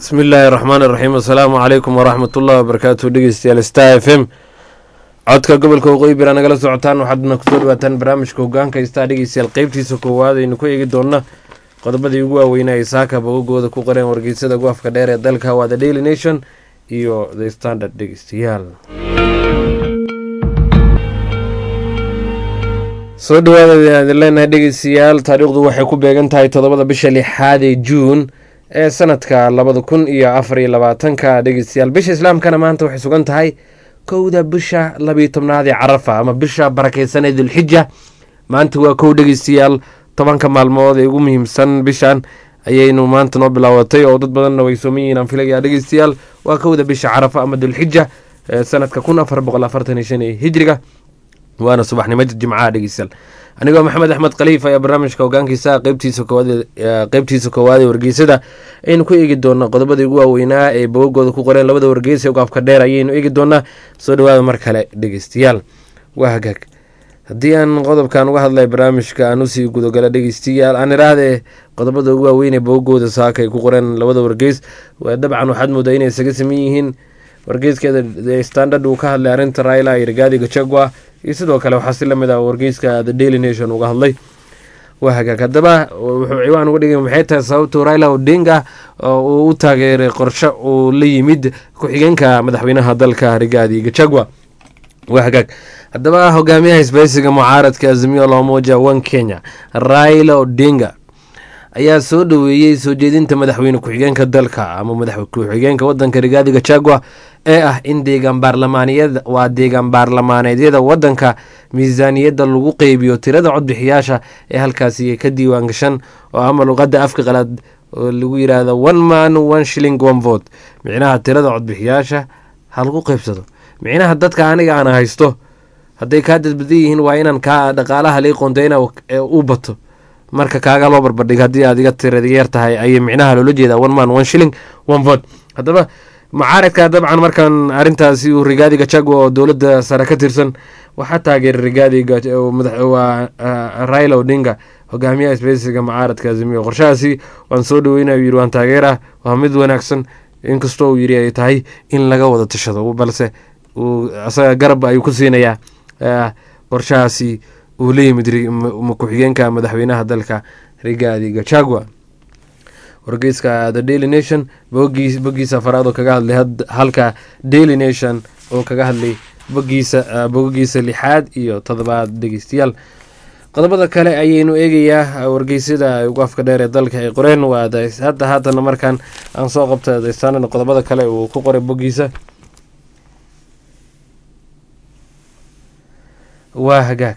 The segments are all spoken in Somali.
bismi illaahi raxmaan iraxiim assalaamu calaykum waraxmat ullahi wabarakaatu dhegeystayaal star f m codka gobolka waqooyi bira nagala socotaan waxaadna kusoo dhawaataan barnaamijka hogaanka star dhegeystayaal qeybtiisa koowaad aynu ku eegi doona qodobadii ugu waaweynaa ay saaka bogagooda ku qoreen wargeysada guafka dheer ee dalka waa the daily nation iyo the standard dhegeystayaal soo dhawaada leenahay dhegeystayaal taariikhdu waxay ku beegan tahay toddobada bisha lixaad ee juun ee sanadka labada kun iyo afar iyo labaatanka dhegeystayaal bisha islaamkana maanta waxay sugan tahay kowda bisha labiyo tobnaad ee carafa ama bisha barakeysan ee dulxija maanta waa kow dhegeystayaal tobanka maalmood ee ugu muhiimsan bishan ayaynu maanta noo bilaabatay oo dad badanna way sooman yihiin aan filaya dhegeystayaal waa kowda bisha carafa ama dulxija ee sanadka kun afar boqol afartan iyo shan ee hijriga waana subaxnimo jimcaha dhegeystayaal anigoo maxamed axmed khaliif ayaa barnaamijka hogaankiisa qeybtiisa koowaad qeybtiisa koowaad ee wargeysada aynu ku eegi doonaa qodobadii ugu waaweynaa ee bogagooda ku qoreen labada wargeys ee ugaafka dheer ayaynu eegi doonaa soo dhawaada mar kale dhegeystayaal waa hagaag haddii aan qodobkan uga hadlay barnaamijka aan usii gudogala dhegeystayaal aan iraahde qodobada ugu waaweyn ee bogagooda saaka ay ku qoreen labada wargeys dabcan waxaad moodaa inay isaga saman yihiin wargeyskeeda standard uu ka hadlay arrinta raila iyo rigaadi gachagua iyo sidoo kale waxaa si lamid ah wargeyska the daily nation uga hadlay waa hagaag haddaba wuxuu ciwaan uga dhigay maxay tahay sababtuu raila odinga uu u taageeray qorshe uu la yimid ku-xigeenka madaxweynaha dalka rigaadi gachagua waa hagaag haddaba hogaamiyaha isbaysiga mucaaradka azimio lomoja one kenya raila odinga ayaa soo dhaweeyey soo jeedinta madaxweyne ku-xigeenka dalka ama madax ku-xigeenka wadanka rigaadi gachagua ee ah in deegaan baarlamaaniyada waa deegaan baarlamaaneedyada wadanka miisaaniyadda lagu qeybiyo tirada codbixiyaasha ee halkaasi ka diiwaan gashan oo ama luqada afka qalaad oo lagu yiraahdo one man one shilling one vote micnaha tirada codbixiyaasha ha lagu qeybsado micnaha dadka aniga aan haysto hadday kaa dadbadan yihiin waa inaan kaa dhaqaalaha lii qonteyna u bato marka kaaga loo barbardhig haddii aad iga tirada yeer tahay ayay micnaha loola jeedaa one man one shilling one vote haddaba mucaaradka dabcan markan arintaasi uu rigaadi gachagua oo dowladda sare ka tirsan waxaa taageeray rigaadi waa raila odinga hogaamiyaha isbeysiga mucaaradka azimiyo qorshahaasi waan soo dhaweynay yiri waan taageera waa mid wanaagsan inkastoo uu yiri ay tahay in laga wada tashado balse isaga garab ayuu ku siinayaa qorshahaasi uu la yimid ku-xigeenka madaxweynaha dalka rigaadi gachagua wargeyska the daily nation bogiisa afaraad oo kaga hadlay halka daily nation oo kaga hadlay bogiisa bogagiisa lixaad iyo todobaad dhegeystayaal qodobada kale ayaynu eegayaa wargeysyada ugu afka dheer ee dalka ay qoreen waa hadda haatana markaan aan soo qabta daystaanana qodobada kale uu ku qoray bogiisa waa hagaag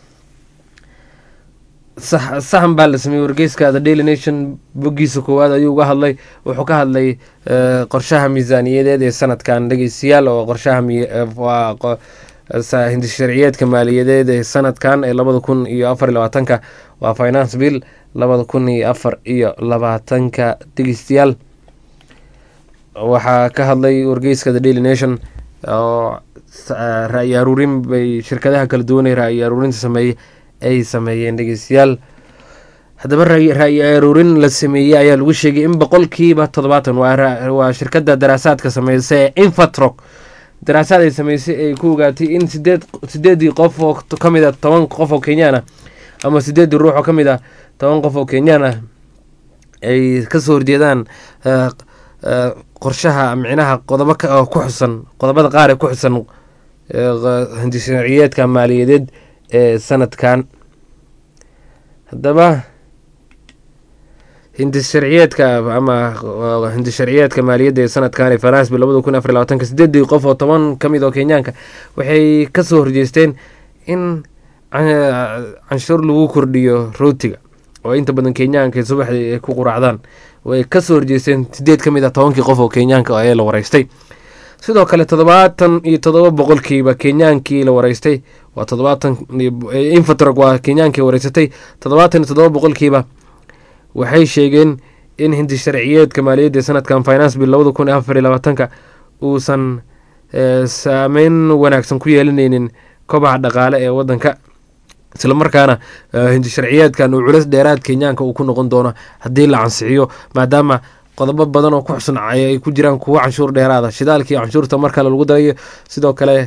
saxan baa la sameeyey wargeyska the daily nation bogiisa koowaad ayuu uga hadlay wuxuu ka hadlay qorshaha miisaaniyadeed ee sanadkan dhegeystayaal oo qorshaha hindisharciyeedka maaliyadeed ee sanadkan ee labada kun iyo afar iyo labaatanka waa finance bill labada kun iyo afar iyo labaatanka dhegeystayaal waxaa ka hadlay wargeyska the daily nation oo ra-yi aruurin bay shirkadaha kala duwanay ra-yi aruurinta sameeyey ay sameeyeen dhegeystayaal haddaba ra-yi aruurin la sameeyey ayaa lagu sheegay in boqolkiiba toddobaatan waa shirkada daraasaadka sameysa ee infatrock daraasaad ay sameysay ay ku ogaatay in sideed sideedii qof oo ka mid a toban qof oo kenyaan ah ama sideedii ruux oo ka mid ah toban qof oo kenyaan ah ay kasoo horjeedaan qorshaha micnaha qodobo ku xusan qodobada qaar ee ku xusan hindisharciyeedka maaliyadeed ee sanadkan haddaba hindisharciyeedka ama hindisharciyeedka maaliyadda ee sanadkan ee faransbi labada kun afar labaatanka sideedii qof oo toban ka mid oo kenyaanka waxay kasoo horjeesteen in canshuur lagu kordhiyo rootiga oo inta badan kenyaanka subaxdii ay ku quraacdaan way kasoo horjeesteen sideed ka mid ah tobankii qof oo kenyaanka ayaa la wareystay sidoo kale toddobaatan iyo toddoba boqolkiiba kenyaankii la wareystay waa toddobaatan infatrog waa kenyaankii wareysatay toddobaatan iyo toddoba boqolkiiba waxay sheegeen in hindi sharciyeedka maaliyadda sanadkan finance bill labada kun iyo afar iyo labaatanka uusan saameyn wanaagsan ku yeelaneynin kobaca dhaqaale ee wadanka islamarkaana hindi sharciyeedkan uu culeys dheeraad kenyaanka uu ku noqon doono haddii la cansixiyo maadaama qodobo badan oo ku xusuncay ay ku jiraan kuwo canshuur dheeraada shidaalkii canshuurta mar kale lagu darayo sidoo kale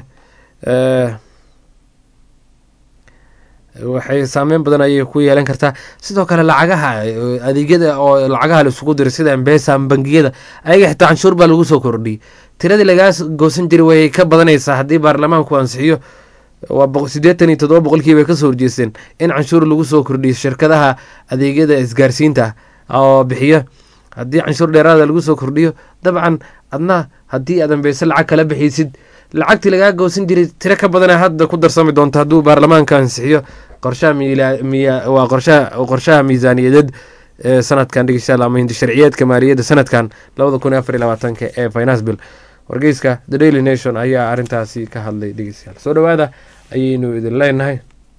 waxay saameyn badan ayay ku yeelan kartaa sidoo kale lacagaha adeegyada oo lacagaha la isugu diray sida embesa bangiyada ayaga xitaa canshuur baa lagu soo kordhiyey tiradii lagaa goosan jiray way ka badanaysaa haddii baarlamaanku ansixiyo waa siddeetan iyo toddoba boqolkii bay kasoo horjeesteen in canshuur lagu soo kordhiyo shirkadaha adeegyada isgaarsiinta oo bixiyo haddii canshuur dheeraada lagu soo kordhiyo dabcan adna haddii aad ambeyse lacag kala bixiysid lacagtii lagaa goosan jiray tiro ka badana hadda ku darsami doonta hadduu baarlamaanka ansixiyo qorshaha waa qorshaha miisaaniyadeed ee sanadkan dhegeystayaal ama hindi sharciyeedka maaliyadda sanadkan labada kun iyo afar iyo labaatanka ee finance bill wargeyska the daily nation ayaa arrintaasi ka hadlay dhegeystayaal soo dhowaada ayaynu idin leenahay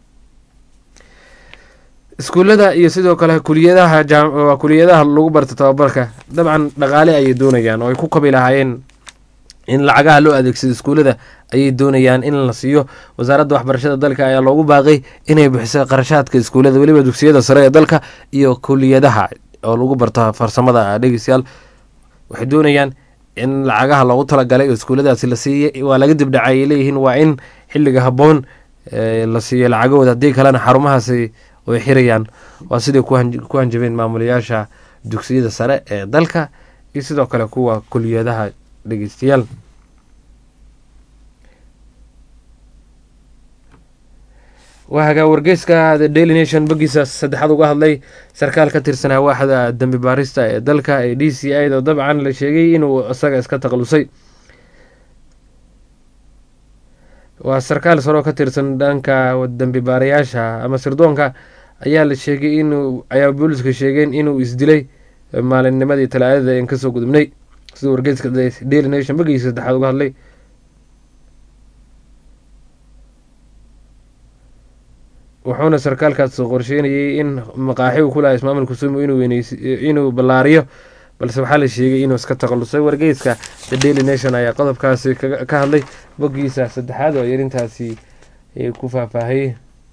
iskuullada iyo sidoo kale kuliyadaha waa kuliyadaha lagu barta tababarka dabcan dhaqaale ayay doonayaan oo ay ku kabi lahaayeen in lacagaha loo adeegsado iskuullada ayay doonayaan in la siiyo wasaaradda waxbarashada dalka ayaa loogu baaqay inay bixiso qarashaadka iskuullada weliba dugsiyada sare ee dalka iyo kuliyadaha oo lagu barto farsamada dhegeystayaal waxay doonayaan in lacagaha loogu talagalay oo iskuulladaasi la siiyay waa laga dibdhacay ay leeyihiin waa in xilliga habboon la siiyo lacagahooda haddii kalena xarumahaasi way xirayaan waa siday ku hanjabeen maamulayaasha dugsiyada sare ee dalka iyo sidoo kale kuwa kuliyadaha dhegeystayaal waa hagaa wargeyska the daily nation bogiisa saddexaad uga hadlay sarkaal ka tirsanaa waaxda dambi baarista ee dalka ee d c i da dabcan la sheegay inuu isaga iska taqalusay waa sarkaal saroo ka tirsan dhanka dambi baarayaasha ama sirdoonka ayaa la sheegay inuu ayaa booliska sheegeen inuu isdilay maalinnimadii talaadada en kasoo gudubnay sida wargeyska daily nation bogiisa saddexaad uga hadlay wuxuuna sarkaalkaas qorsheynayay in maqaaxi uu ku laha ismaamul kusumu inuu ballaariyo balse waxaa la sheegay inuu iska taqalusay wargeyska the daily nation ayaa qodobkaasi ka hadlay boggiisa saddexaad oo yarintaasi ku faahfaahiyey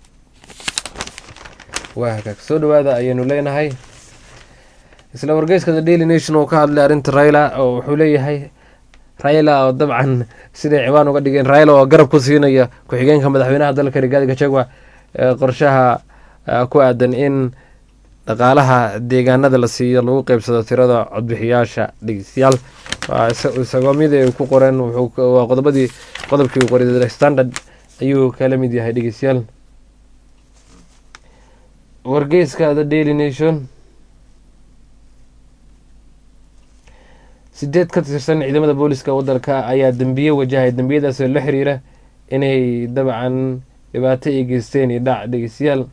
waa hagaag soo dhawaada ayaynu leenahay isla wargeyska the daily nation oo ka hadlay arrinta raila oo wuxuu leeyahay raila oo dabcan siday ciwaan uga dhigeen raila oo garab ku siinaya ku-xigeenka madaxweynaha dalka rigaadi gachagua qorshaha ku aadan in dhaqaalaha deegaanada la siiyo lagu qeybsado tirada codbixiyaasha dhegeystayaal isagoo mid ay ku qoreen waa qodobadii qodobkii qoray standard ayuu kala mid yahay dhegeystayaal wargeyska the daily nation sideed ka tirsan ciidamada booliska waddanka ayaa dembiye wajahay dembiyadaasoo la xiriira inay dabcan dhibaato ay geysteen iyo dhac dhegeystayaal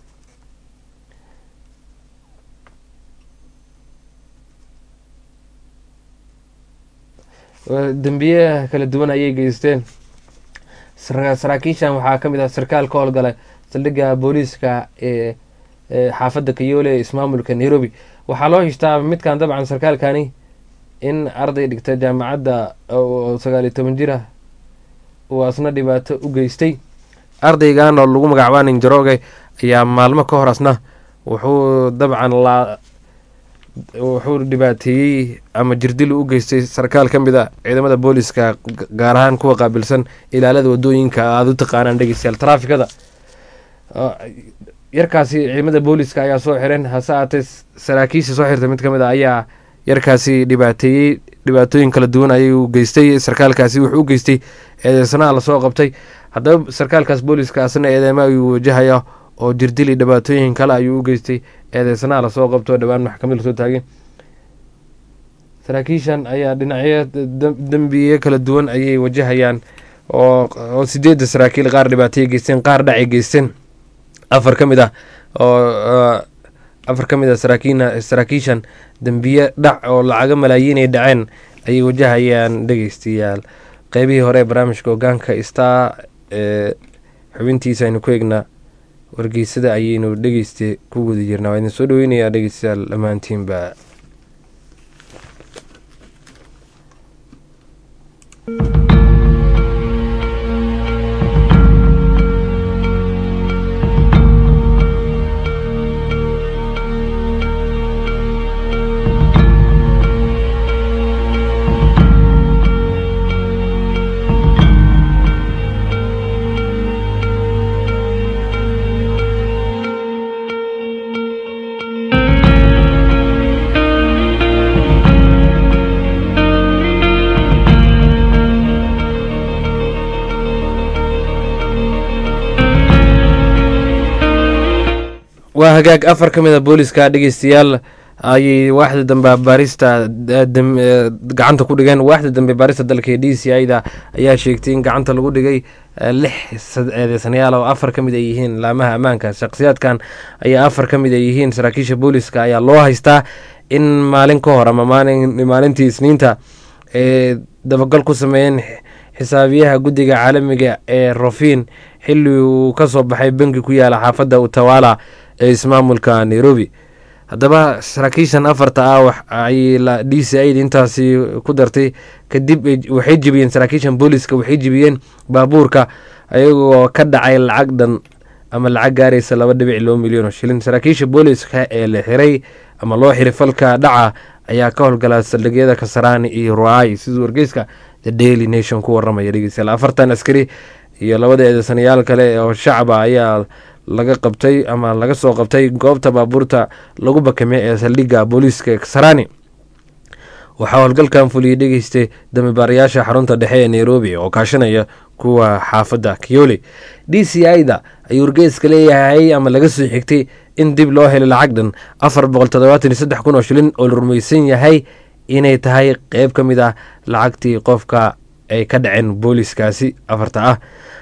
dembiye kala duwan ayay geysteen saraakiishan waxaa ka mid ah sarkaal ka howlgala saldhigga booliiska ee xaafadda kayoole ee ismaamulka nairobi waxaa loo hishtaa midkan dabcan sarkaalkani in arday dhigta jaamacadda oo sagaaliyo toban jir ah uu asna dhibaato u geystay ardaygan oo lagu magacaabaa ninjarooge ayaa maalmo ka hor asna wuxuu dabcan laa wuxuu dhibaateeyey ama jirdil u geystay sarkaal ka mid a ciidamada booliska gaar ahaan kuwa qaabilsan ilaalada wadooyinka aada u taqaanaan dhegeystayaal taraafikada yarkaasi ciidamada booliska ayaa soo xireen hase aatee saraakiisha soo xirtay mid ka mid a ayaa yarkaasi dhibaateeyey dhibaatooyin kala duwan ayuu geystay sarkaalkaasi wuxuu u geystay eedeysanaha lasoo qabtay haddaba sarkaalkaas booliska asna eedeema ayuu wajahaya oo jirdili dhibaatooyin kale ayuu u geystay eedeysanaha lasoo qabto dhowaan maxkamad lasoo taagay saraakiishan ayaa dhinacyo dembiye kala duwan ayay wajahayaan oo sideedda saraakiil qaar dhibaatay geysteen qaar dhacay geysteen afar ka mid ah oo afar ka mid a saraakiishan dembiye dhac oo lacaga malaayiin ay dhaceen ayay wajahayaan dhegeystayaal qeybihii hore ee barnaamijka hogaanka star ee xubintiisa aynu ku eegnaa wargeysada ayaynu dhegeysta ku guda jirnaa waa idin soo dhaweynayaa dhegeystayaal dhammaantiinba waa hagaag afar ka mid a booliska dhegeystayaal ayay waaxda dambe baarista gacanta ku dhigeen waaxda dambe baarista dalka ee d c i da ayaa sheegtay in gacanta lagu dhigay lix eedeysanayaal oo afar ka mid ay yihiin laamaha ammaanka shakhsiyaadkan ayaa afar ka mid ay yihiin saraakiisha booliska ayaa loo haystaa in maalin ka hor ama maalintii isniinta ee dabagal ku sameeyeen xisaabiyaha guddiga caalamiga ee rofin xilli uu ka soo baxay bangi ku yaala xaafadda utawala ee ismaamulka nairobi haddaba saraakiishan afarta ah ay d c i da intaasi ku dartay kadib waxay jebiyeen saraakiishan booliska waxay jebiyeen baabuurka ayagoo ka dhacay lacag dhan ama lacag gaaraysa laba dhibic loo milyan oo shilin saraakiisha booliska ee la xiray ama loo xiray falka dhaca ayaa ka howlgala saldhigyada kasaraani iyo ruai siduu wargeyska the daily nation ku waramaya dhegeystayaal afartan askari iyo labada eedeysanayaal kale oo shacaba ayaa laga qabtay ama laga soo qabtay goobta baabuurta lagu bakame ee saldhigga booliiska kasarani waxaa howlgalkan fuliyey dhegeystay damibaarayaasha xarunta dhexe ee nairobi oo kaashanaya kuwa xaafadda kiyole d c i da ayuu wargeyska leeyahay ama laga soo xigtay in dib loo helay lacag dhan afar boqol toddobaatan iyo saddex kun oo shilin oo la rumaysan yahay inay tahay qeyb ka mid ah lacagtii qofka ay ka dhaceen booliskaasi afarta ah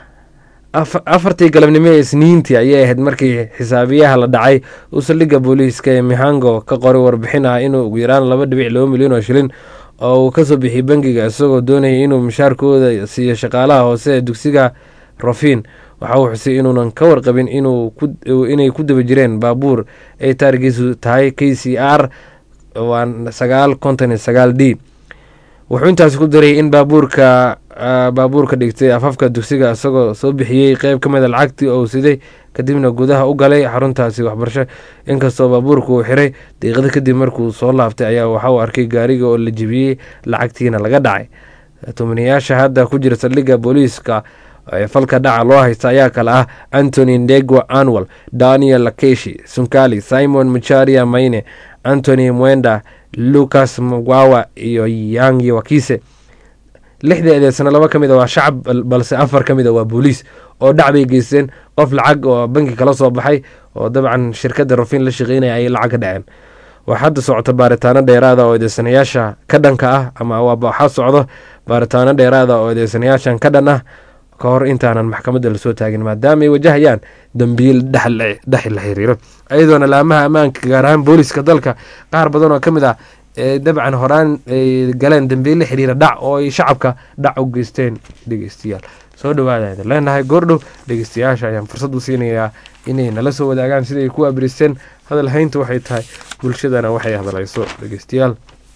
afartii galabnimo ee isniintii ayay ahayd markii xisaabiyaha la dhacay uu saldhigga booliiska ee mihango ka qoray warbixin ah inuu ugu yaraan laba dhibic laba milyan oo shilin oo uu kasoo bixiyey bangiga isagoo doonayay inuu mushaarkooda siiyo shaqaalaha hoose ee dugsiga rofin waxa uu xusay inuunan ka warqabin inay ku daba jireen baabuur ay taarigiisu tahay k c r waa sagaal konton iyo sagaal d wuxuu intaasi ku daray in baabuurka baabuurka dhigtay afafka dugsiga isagoo soo bixiyey qeyb ka mida lacagtii oo siday kadibna gudaha u galay xaruntaasi waxbarasho inkastoo baabuurka uu xiray daqiiqada kadib markuu soo laabtay ayaa waxa uu arkay gaariga oo la jebiyey lacagtiina laga dhacay tumanayaasha hadda ku jira saldhigga booliiska ee falka dhaca loo haysta ayaa kale ah antony ndegwa anwal daniel lakeshi sunkali simon mucharia mayne antony mwenda lucas mwawa iyo yangi wakise lixda eedeysana laba ka mid a waa shacab balse afar ka mid a waa booliis oo dhac bay geysteen qof lacag oo banki kala soo baxay oo dabcan shirkadda rofin la shaqeynaya ayay lacag ka dhaceen waxaa hadda socota baaritaano dheeraada oo eedeysanayaasha ka dhanka ah ama waxaa socdo baaritaano dheeraada oo eedeysanayaashan ka dhan ah ka hor intaanan maxkamadda lasoo taagin maadaama ay wajahayaan dambiil dhex la xiriiro ayadoona laamaha ammaanka gaar ahaan booliska dalka qaar badan oo ka mid ah dabcan horaan ay galeen dambiil la xiriira dhac oo ay shacabka dhac u geysteen dhegeystayaal soo dhawaada idin leenahay goordhow dhegeystayaasha ayaan fursad u siinayaa inay nala soo wadaagaan siday ku abiristeen hadal haynta waxay tahay bulshadana waxay hadlayso dhegeystayaal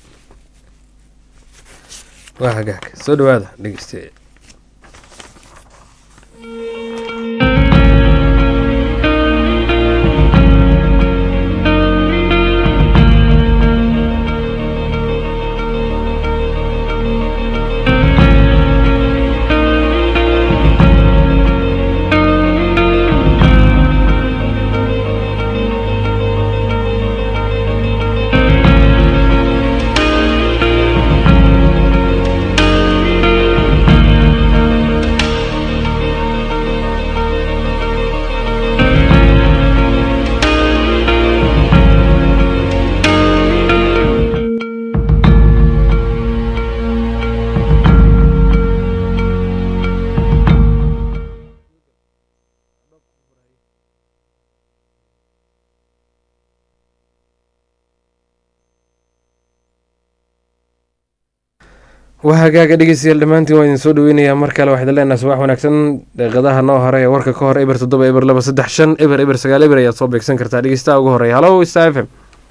waa hagaag soo dhawaada dhegeystayaal waa hagaaga dhegeystayaal dhammaantiin waa idin soo dhaweynayaa mar kale waxaad leenahay subax wanaagsan deeqadaha noo hore ee warka ka hor eber toddoba eber laba saddex shan eber eber sagaal eber ayaad soo beegsan kartaa dhegeystaha ugu horeeya halo sta f m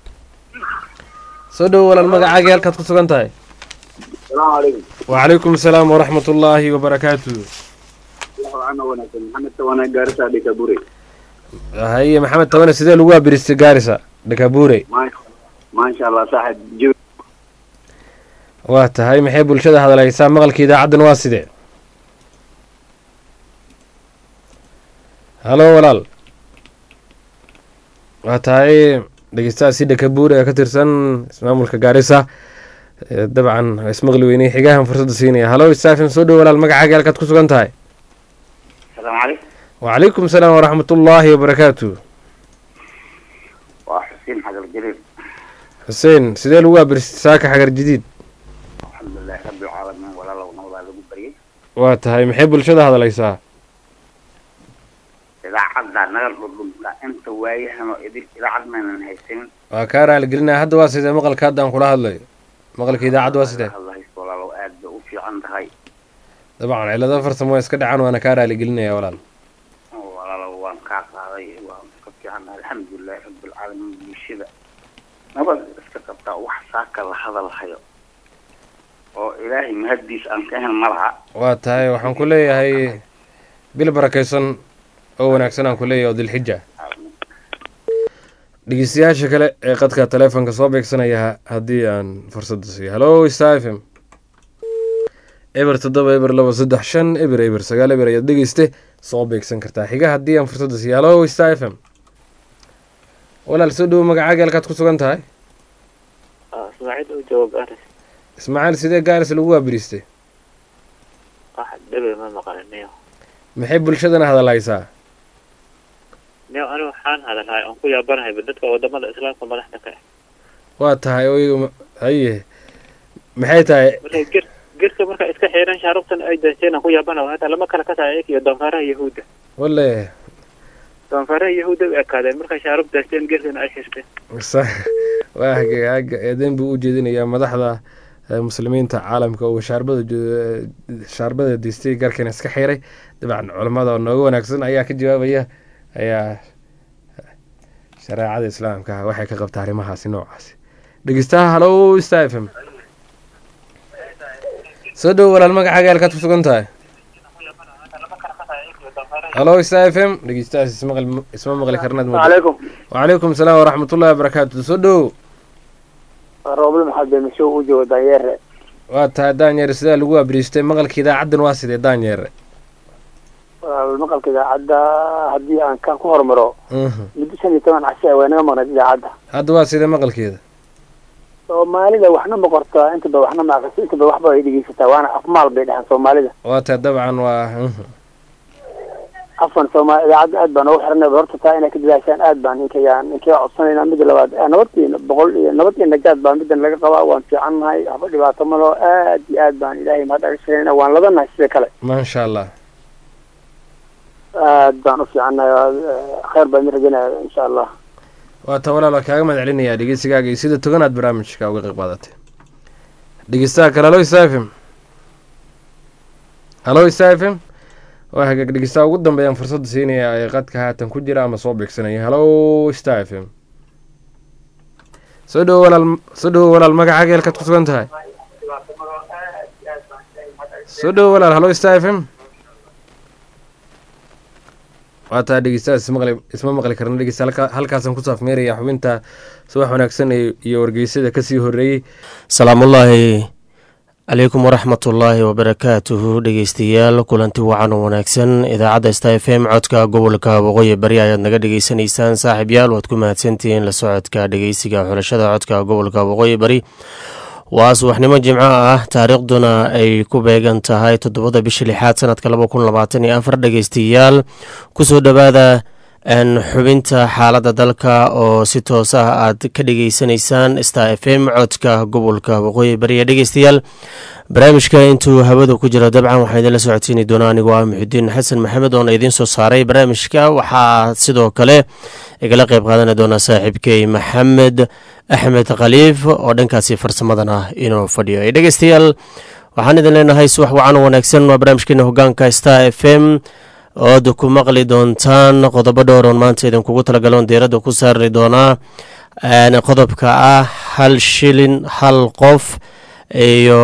soo dhowo walaal magacaaga halkaad ku sugan tahay wacalaykum asalaam waraxmat ullaahi wabarakaatu haye maxamed tabane sidee lagu abiristay gaarisa dhakabure maasha allah saaxib waa tahay maxay bulshada hadalhaysaa maqalka idaacaddan waa sidee halo walaal waa tahay dhegeystaha si dhakabuur ee ka tirsan ismaamulka gaarisa dabcan ismaqli weynay xigahan fursadda siinaya halo stafim soo dhow walaal magacaaga halkaad ku sugan tahay asalaamu calaykum wacalaykum salaam waraxmat ullaahi wabarakaatu xuseen xagar jariir xuseen sidee lagu abiristay saaka xagar jadiid alxamdulilahi rabbilcaalamiin walaalow nabadaa lagu baryay waa tahay maxay bulshada hadlaysaa idaacadda naga dhudhunta inta waayahan oo idin idaacad maynan haysanin waa kaa raaligelinaya hadda waa sidee maqalka haddaan kula hadlayo maqalka idaacadda waa sidee hadla haysto walaalow aad bay u fiican tahay dabcan cilado farsamo waa iska dhacaan waana kaa raaligelinaya walaal walaalow waan kaa qaaday waan ka fiican alxamdulilahi rabbilcaalamiin bulshada nabad iska qabtaa wax saaka la hadalhayo oo ilaahay mahaddiis aan ka ahayn ma laha waa tahay waxaan ku leeyahay bil barakaysan oo wanaagsan aan ku leeyahay oo dilxija dhegeystayaasha kale ee qadka taleefonka soo beegsanaya haddii aan fursadda siiyo hallo star f m eber toddoba eber laba saddex shan eber eber sagaal eber ayaad dhegeyste soo beegsan kartaa xiga haddii aan fursadda siiyo hallo star f m walaal soo dhowo magacaaga halkaad ku sugan tahay ismaaciil u jawaab aris ismaaciil sidee gaaris lagu waabiristay wax dhebe ma maqlin niyo maxay bulshadana hadalhaysaa niyo anigu waxaan hadalhay oon ku yaabanahay dadka wadamada islaamka madaxda ka ah waa tahay oo iyagu haye maxay tahay markay gir girka marka iska xiiran shaarubtan ay daysteen aan ku yaabanahay hata lama kala kasaayo iyaga iyo doonfaaraha yahuudda wale doonfaaraha yahuudda u ekaadeen markay shaarub daysteen girkana ay xirteen sa waa hage haga eedeyn buu u jeedinayaa madaxda eh, muslimiinta caalamka uu shaarbada jo- shaarbada diistay garkana iska xiray dabcan culammada oo nooga wanaagsan ayaa ka jawaabaya ayaa shareecada islaamka waxay ka qabtaa arrimahaasi noocaasi dhegeystaha hallo star f m soo dhowo walaal magacaaga halkaad ku sugan tahay hallo star f m dhegeystahaas ismaqli isma maqli karnaad muddo calaykum wacalaykum salaam waraxmatullahi wabarakaatu soo dhowo roobli maxamed beemisho u joogo danyeere waa tahay daanyeere sidaa lagu abriistay maqalka idaacaddan waa sidee daanyeere maqalka idaacadda haddii aan kan ku hormaro Mhm. muddo shan iyo toban cashe waa naga maqnayd idaacadda hadda waa sidee maqalkeeda soomaalida waxna ma qortaa intaba waxna ma aqriso intaba waxba ay dhegeysataa waana afmaal bay dhahaan soomaalida waa tahay dabcan waa mhm. afan soomaali idaacadda aad baan ugu xiranay horta taa inay ka dadaashaan aad baan ninkayaan ninkaya codsanayna mida labaad eh, nabad iyo boqol iyo nabad iyo najaad baa midan laga qabaa waan fiicannahay waxba dhibaato malo aad iyo aad baan ilaahay mahad aga sheegayna waan ladanahay sida kale maasha allah aad baan u fiicannahay waa, eh, khayr baan idin rajaynaya insha allah waa ta walaal waa kaaga mahad celinayaa dhegeysigaaga iyo sida toganaad barnaamijka uga qayb qaadatay dhegeystaha kale hallo star f m hallo star f m waa hagaag dhegeystaha ugu dambeeyaan fursadda siinaya ee qadka haatan ku jira ama soo beegsanaya hallo star f m soo dhowo walaal soo dhowo walaal magacaaga halkaad ku sugan tahay soo dhowo walaal hallo star f m waa taa dhegeystahaas ismaqli isma maqli karna dhegeysta halka halkaasaan kusoo afmeeraya xubinta subax wanaagsan ee- iyo wargeysada kasii horreeyey salaamullaahi calaykum waraxmatullaahi wabarakaatuhu dhegeystayaal kulanti wacan oo wanaagsan idaacadda sta f m codka gobolka waqooyi bari ayaad naga dhegeysanaysaan saaxiib yaal waad ku mahadsantihiin la socodka dhegeysiga xulashada codka gobolka waqooyi bari waa subaxnimo jimco ah taariikhduna ay ku beegan tahay toddobada bisha lixaad sanadka laba kun labaatan iyo afar dhegeystayaal kusoo dhowaada n xubinta xaaladda dalka oo si toos ah aad ka dhegeysanaysaan star f m codka gobolka waqooyi bariya dhegeystayaal barnaamijka intuu hawada ku jiro dabcan waxaa idinla socodsiini doonaa anigoo ah muxudiin xasan maxamed oona idiin soo saaray barnaamijka waxaa sidoo kale igala qeyb qaadani doona saaxiibkey maxamed axmed khaliif oo dhankaasi farsamadan ah inuu fadhiyo dhegeystayaal waxaan idin leenahay subax wacan oo wanaagsan waa barnaamijkeena hogaanka star f m ood ku maqli doontaan qodobo dhowroon maanta idinkugu talagaloon diiradda ku saari doonaa qodobka ah hal shilin hal qof iyo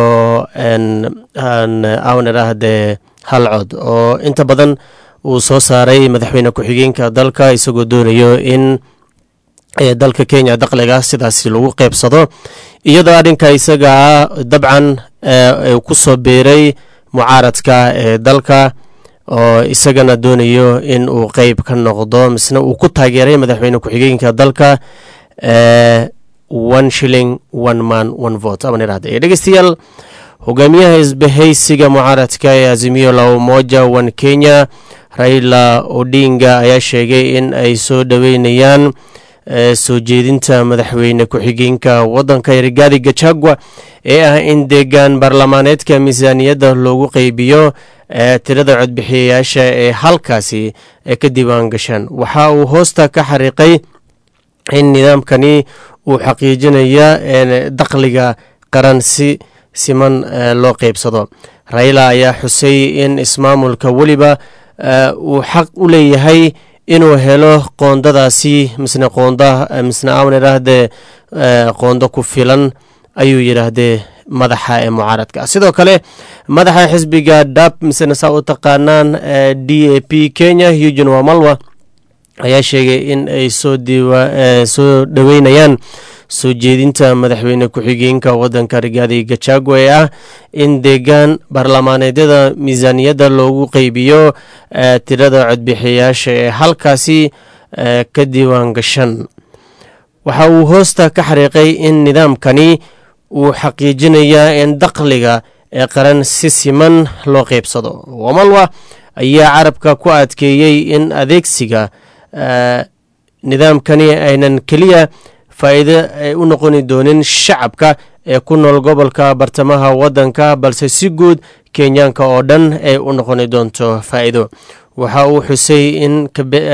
awn idhaahdee hal cod oo inta badan uu soo saaray madaxweyne ku-xigeenka dalka isagoo doonayo in dalka kenya dakhliga sidaasi lagu qeybsado iyadoo arrinka isaga ah dabcan ku soo biiray mucaaradka ee dalka oo isagana doonayo in uu qeyb ka noqdo misna uu ku taageeray madaxweyne ku-xigeenka dalka one shilling one man one vote aban idhahda ee dhegeystayaal hogaamiyaha isbahaysiga mucaaradka ee azimiyo la umoja one kenya raila odinga ayaa sheegay in ay soo dhoweynayaan soo jeedinta madaxweyne ku-xigeenka wadanka rigaadi gachagua ee ah in deegaan baarlamaaneedka miisaaniyadda loogu qeybiyo tirada codbixiyayaasha ee halkaasi ka diiwaan gashaan waxa uu hoosta ka xariiqay in nidaamkani uu xaqiijinaya dakhliga qaran si siman loo qeybsado raila ayaa xusay in ismaamulka weliba uu xaq u leeyahay inuu helo qoondadaasi misne qoonda misne aan idhaahdee qoondo ku filan ayuu yidhaahdee madaxa ee mucaaradka sidoo kale madaxa xisbiga dab misne saa u taqaanaan d a p kenya eugin wamalwa ayaa sheegay in ay soo soo dhoweynayaan soo jeedinta madaxweyne ku-xigeenka wadanka rigaadi gachagua ee ah in deegaan baarlamaaneedyada miisaaniyadda loogu qeybiyo tirada codbixiyayaasha ee halkaasi ka diiwaan gashan waxa uu hoosta ka xariiqay in nidaamkani uu xaqiijinayaa in dakhliga ee qaran si siman loo qeybsado wamalwa ayaa carabka ku adkeeyey in adeegsiga nidaamkani aynan keliya faa'iido ay u noqoni doonin shacabka ee ku nool gobolka bartamaha waddanka balse si guud kenyaanka oo dhan ay u noqoni doonto faa'iido waxa uu xusay in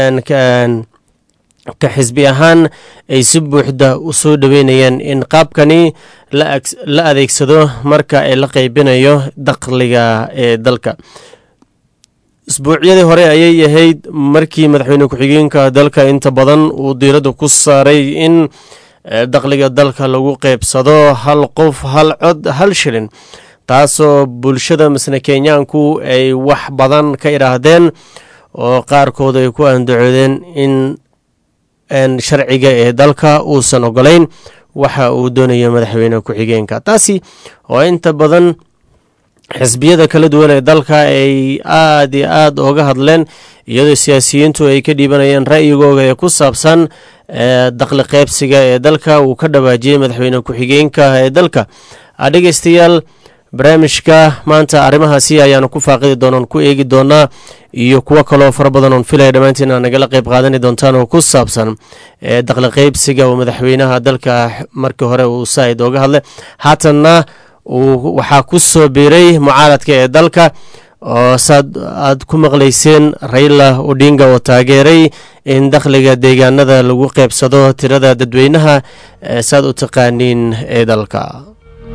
ka xisbi ahaan ay si buuxda u soo dhoweynayaan in qaabkani la adeegsado marka ay la qeybinayo dakhliga ee dalka isbuucyadii hore ayay ahayd markii madaxweyne ku-xigeenka dalka inta badan uu diiradda ku saaray in dakhliga dalka lagu qeybsado hal qof hal cod hal shilin taasoo bulshada misne kenyaanku ay wax badan ka idhaahdeen oo qaarkood ay ku andacoodeen in sharciga ee dalka uusan ogolayn waxa uu doonayo madaxweyne ku-xigeenka taasi oo inta badan xisbiyada kala duwan ee dalka ay aada iyo aada ooga hadleen iyadoo siyaasiyiintu ay ka dhiibanayeen ra'yigooga ee ku saabsan dakhli qeybsiga ee dalka uu ka dhawaajiyey madaxweyne ku-xigeenka ee dalka dhegeystayaal barnaamijka maanta arrimahaasi ayaanu ku faaqidi doonaan ku eegi doonaa iyo kuwo kaloo fara badan oon filaya dhammaantiin aa nagala qeyb qaadani doontaan oo ku saabsan dakhli qeybsiga oo madaxweynaha dalka markii hore uu saaid ooga hadlay haatanna waxaa ku soo biiray mucaaradka ee dalka oo saad aad ku maqlayseen raila odinga oo taageeray in dakhliga deegaanada lagu qeybsado tirada dadweynaha saad u taqaaniin ee dalka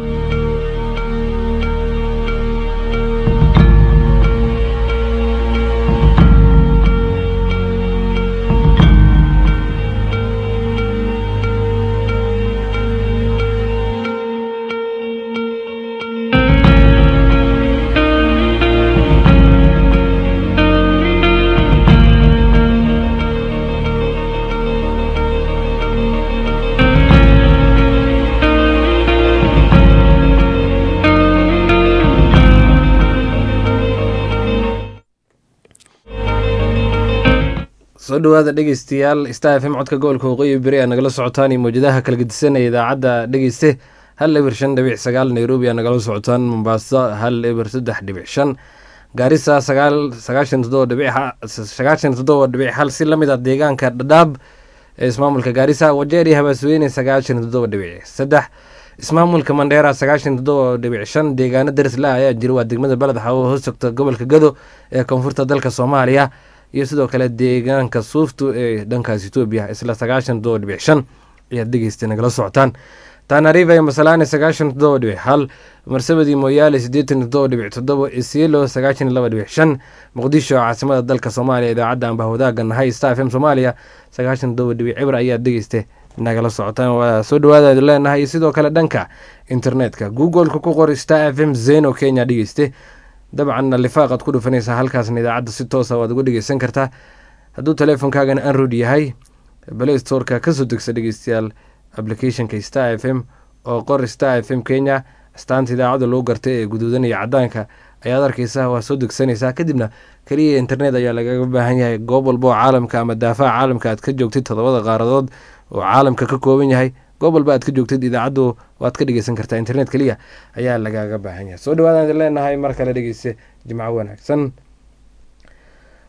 soo dhawaada dhegeystayaal star f m codka gobolka waqooyi beri aa nagala socotaan iyo mawjadaha kala gedisanaya idaacadda dhegeyste hal eber shan dhibic sagaal nairobi aa nagala socotaan mombaaso hal eber saddex dhibic shan gaarisa sagaal sagaashan toddoba dhibic sagaashan toddoba dhibic hal si lamid ah deegaanka dhadhaab ee ismaamulka gaarisa wajeer iyo habaasweyne sagaashan toddoba dhibic saddex ismaamulka mandheera sagaashan toddoba dhibic shan deegaano darisla ayaa jira waa degmada beled xawo hoos sogta gobolka gado ee koonfurta dalka soomaaliya iyo sidoo kale deegaanka suuftu ee dhankaas etoobiya isla sagaashan toddoba dhibic shan ayaad dhegeysta nagala socotaan tanariva iyo masalaane sagaashan toddoba dhibic hal marsabadii moyaale siddeetan toddoba dhibic toddoba isiilo sagaashan laba dhibic shan muqdisho caasimada dalka soomaaliya idaacadda anba wadaaga nahay star f m soomaaliya sagaashan toddoba dhibic cibr ayaad dhegeysta nagala socotaan waa soo dhawaadaad leenahay iyo sidoo kale dhanka internetka googleka ku qor star f m zeno kenya dhegeyste dabcanna lifaaqaad ku dhufanaysaa halkaasna idaacadda si toosa waad uga dhegeysan kartaa hadduu teleefonkaagana anroid yahay play storeka kasoo degsa dhegeystayaal applicationka star f m oo qor star f m kenya astaanta idaacadda lagu gartay ee guduudanaya cadaanka ayaad arkeysaa waa soo degsanaysaa kadibna keliya internet ayaa lagaga baahan yahay goob walba oo caalamka ama daafaha caalamka aad ka joogtid todobada qaaradood oo caalamka ka kooban yahay goob walba aad ka joogtid idaacaddu waad ka dhegeysan kartaa internet keliya ayaa lagaaga baahan yahay soo dhawaadaan idin leenahay mar kale dhegeyse jimco wanaagsan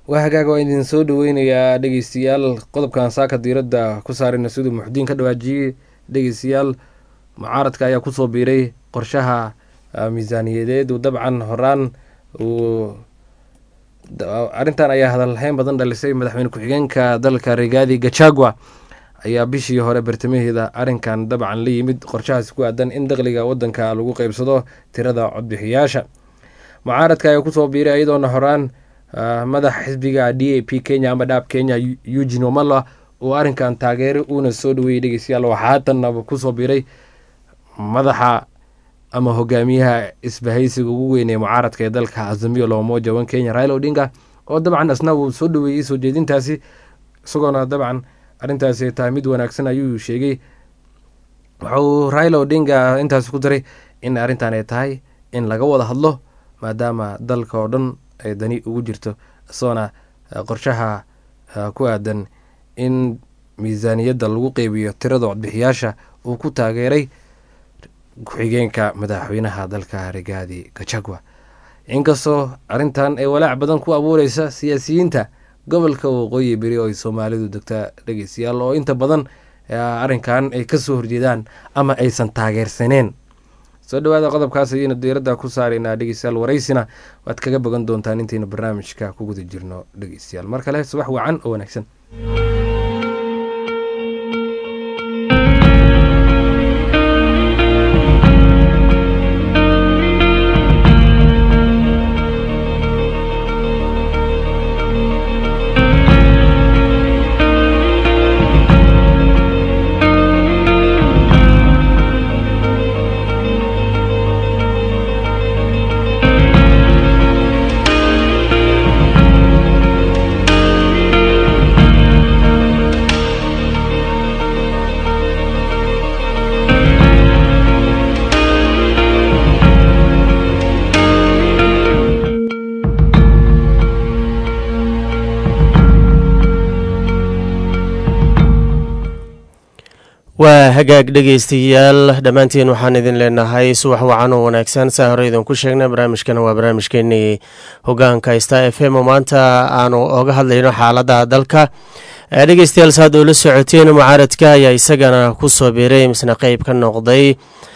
waa hagaag waa idin soo dhaweynayaa dhegeystayaal qodobkan saaka diiradda ku saarayna siduu muxudiin ka dhawaajiyey dhegeystayaal mucaaradka ayaa kusoo biiray qorshaha miisaaniyadeed uu dabcan horaan uu arrintan ayaa hadalhayn badan dhalisay madaxweyne ku-xigeenka dalka rigaadi gachagua ayaa bishii hore bartamaheeda arrinkan dabcan la yimid qorshahaasi ku aadan in dakhliga wadanka lagu qeybsado tirada codbixiyaasha mucaaradka ayaa kusoo biiray iyadoona horaan madaxa xisbiga d a p kenya ama dhaab kenya eugin omala uu arrinkan taageeray uuna soo dhaweeyey dhegeystayaal waxaa haatanna kusoo biiray madaxa ama hogaamiyaha isbahaysiga ugu weyn ee mucaaradka ee dalka azamiyo loomoja wan kenya raila odinga oo dabcan asna uu soo dhaweeyey soo jeedintaasi isagoona dabcan arrintaasi ay tahay mid wanaagsan ayuu sheegay wuxuu raila odinga intaasi ku daray in arrintan ay tahay in laga wada hadlo maadaama dalka oo dhan ay dani ugu jirto isagoona qorshaha ku aadan in miisaaniyadda lagu qeybiyo tirada codbixiyaasha uu ku taageeray ku-xigeenka madaxweynaha dalka rigaadi gachagua inkastoo arrintan ay walaac badan ku abuureysa siyaasiyiinta gobolka waqooyi beri oo ay soomaalidu degta dhegeystayaal oo inta badan arrinkan ay kasoo horjeedaan ama aysan taageersaneen soo dhawaada qodobkaas ayayna diiradda ku saaraynaa dhegeystayaal waraysina waad kaga bogan doontaan intaynu barnaamijka ku guda jirno dhegeystayaal mar kale subax wacan oo wanaagsan waa hagaag dhegeystayaal dhammaantiin waxaan idin leenahay subax wacan oo wanaagsan saa hore idinku sheegnay barnaamijkana waa barnaamijkeenii hogaanka sta f m oo maanta aanu oga hadlayno xaalada dalka dhegeystayaal saad oo la socoteen mucaaradka ayaa isagana kusoo biiray misna qeyb ka noqday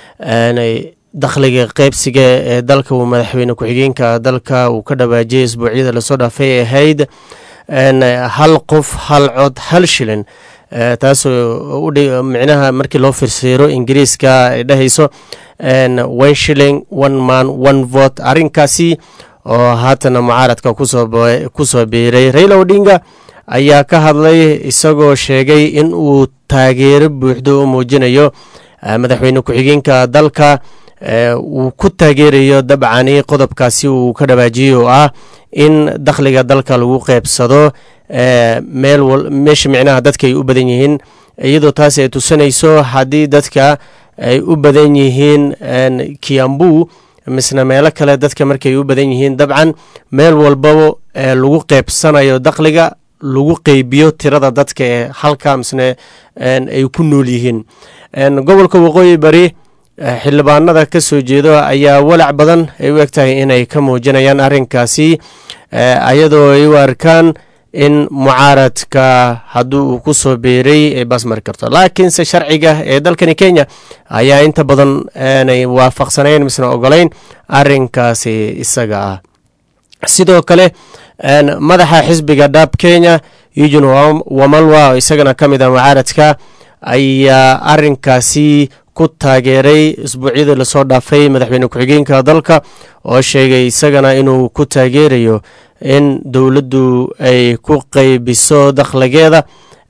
dakhliga qeybsiga ee dalka uu madaxweyne ku-xigeenka dalka uu ka dhawaajiyay isbuucyada lasoo dhaafay ahayd hal qof hal cod hal shilin taasoo micnaha markii loo firsiiro ingiriiska ay dhahayso one shilling one man one vote arrinkaasi oo haatana mucaaradka kusoo biiray raila odinga ayaa ka hadlay isagoo sheegay in uu taageero buuxdo u muujinayo madaxweyne ku-xigeenka dalka uu ku taageerayo dabcani qodobkaasi uu ka dhawaajiyey oo ah in dakhliga dalka lagu qeybsado meel meesha micnaha dadka ay u badan yihiin iyadoo taas ay tusinayso haddii dadka ay u badan yihiin kiambu misna meelo kale dadka markay u badan yihiin dabcan meel walbaba lagu qeybsanayo dakhliga lagu qeybiyo tirada dadka ee halka misne ay ku nool yihiin gobolka waqooyi bari xildhibaanada ka soo jeedo ayaa walac badan ay u eg tahay inay ka muujinayaan arrinkaasi ayadoo ay u arkaan in mucaaradka haddii uu ku soo beeray ay baas mari karto laakiinse sharciga ee dalkani kenya ayaa inta badan aanay waafaqsanayn misna ogolayn arrinkaasi isaga ah sidoo kale madaxa xisbiga dhab kenya eugin wamalwa isagana ka mid ah mucaaradka ayaa arrinkaasi ku taageeray isbuucyadii lasoo dhaafay madaxweyne ku-xigeenka dalka oo sheegay isagana inuu ku taageerayo in dowladdu ay ku qeybiso dakhligeeda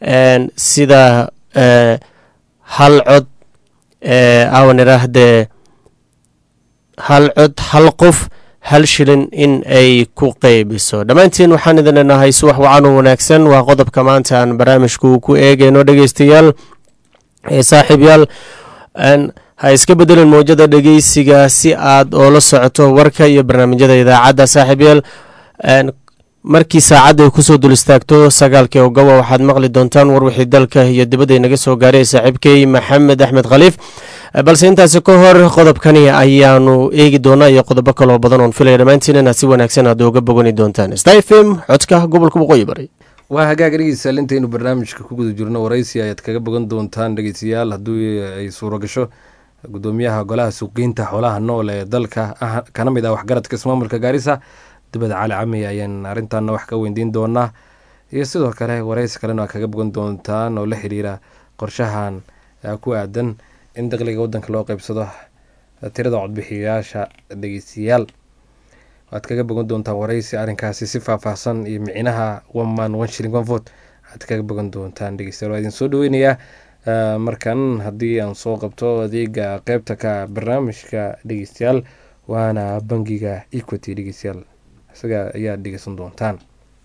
sida hal cod awan iraahdee hal cod hal qof hal shilin in ay ku qeybiso dhammaantiin waxaan idin leenahay subax wacan oo wanaagsan waa qodobka maanta aan barnaamijku ku eegayno dhegeystayaal saaxiibyaal ha iska bedelin mowjada dhegeysiga si aad oola socoto warka iyo barnaamijyada idaacadda saaxiibyaal markii saacadda ay kusoo dul istaagto sagaalkii ogoba waxaad maqli doontaan war wixii dalka iyo dibadda inaga soo gaaray saaxiibkey maxamed axmed khaliif balse intaasi ka hor qodobkani ayaanu eegi doonaa iyo qodobo kaloo badan oon filaya dhammaantiin inaad si wanaagsan aad uga bogani doontaan stfm codka gobolka waqooyi bari waa hagaag dhegeystayaal intaynu barnaamijka ku guda jirno waraysi ayaad kaga bogan doontaan dhegeystayaal haddii ay suuro gasho gudoomiyaha golaha suuqgeynta xoolaha nool ee dalka ah kana mid ah waxgaradka ismaamulka gaarisa dibada cali cami ayaan arrintaana wax ka weydiin doonaa iyo sidoo kale waraysi kalena kaga bogan doontaan oo la xiriira qorshahan ku aadan in dakhliga wadanka loo qeybsado tirada codbixiyayaasha dhegeystayaal waad kaga bogan doontaan waraysi arrinkaasi si faahfaahsan iyo micnaha one man one shilling one vote aad kaga bogan doontaan dhegeystayaal waa idin soo dhaweynayaa markan haddii aan soo qabto adeega qeybta ka barnaamijka dhegeystayaal waana bangiga equity dhegeystayaal isaga ayaad dhegeysan doontaan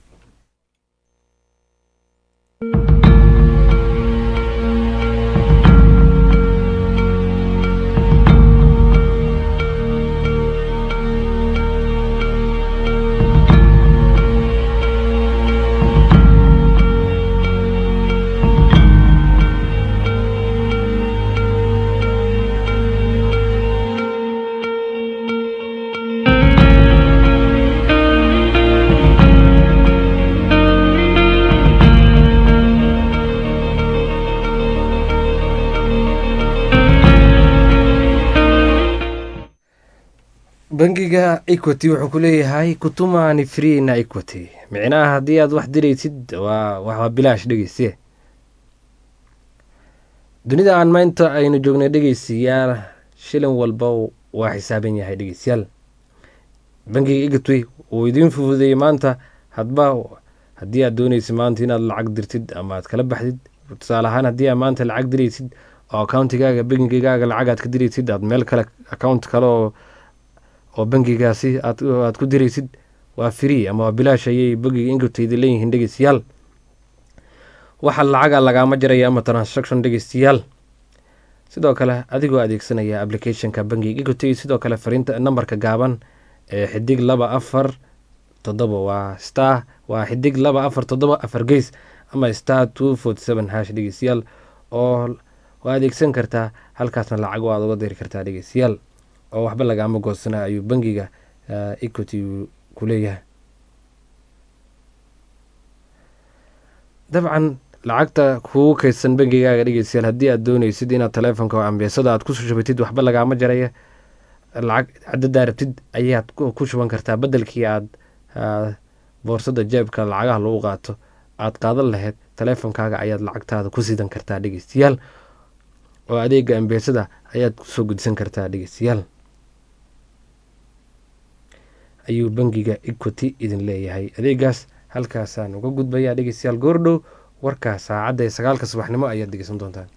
bangiga equity wuxuu ku leeyahay kutumani free na equity micnaha haddii aad wax diraysid waa waa bilaash dhegeyste dunida aan maanta aynu joognay dhegeystayaal shilin walba waa xisaaban yahay dhegeystayaal bangiga equity uu idiin fufudeeyey maanta hadba haddii aad dooneysid maanta inaad lacag dirtid ama aad kala baxdid tusaale ahaan haddii aad maanta lacag diraysid oo accountigaaga bangigaaga lacag aad ka diraysid aad meel kale account kale oo oo bangigaasi aad ku diraysid waa free ama waa bilaash ayay bangiga ingutayda leeyihiin dhegeystayaal waxa lacaga lagaama jaraya ama transaction dhegeystayaal sidoo kale adigoo adeegsanaya applicationka bangiga ingutay sidoo kale fariinta nambarka gaaban ee xidig laba afar toddoba waa star waa xidig laba afar toddoba afar geys ama star two forty seven hash dhegeystayaal oo waa adeegsan kartaa halkaasna lacag waad uga diri kartaa dhegeystayaal oo waxba lagaama goosana ayuu bangiga equity ku leeyahay dabcan lacagta kugu kaydsan bangigaaga dhegeystayaal haddii aad dooneysid inaad taleefonka ambeesada aad kusoo shubatid waxba lagaama jaraya lacag cadadaa rabtid ayaad ku shuban kartaa bedelkii aad boorsada jeebka lacagaha lagu qaato aad qaadan lahayd taleefonkaaga ayaad lacagtaada ku sidan kartaa dhegeystayaal oo adeega ambeesada ayaad kusoo gudsan kartaa dhegeystayaal ayuu bangiga equity idin leeyahay adeegaas halkaasaan uga gudbayaa dhegeystayaal goordhow warkaa saacadda ee sagaalka subaxnimo ayaad dhegeysan doontaan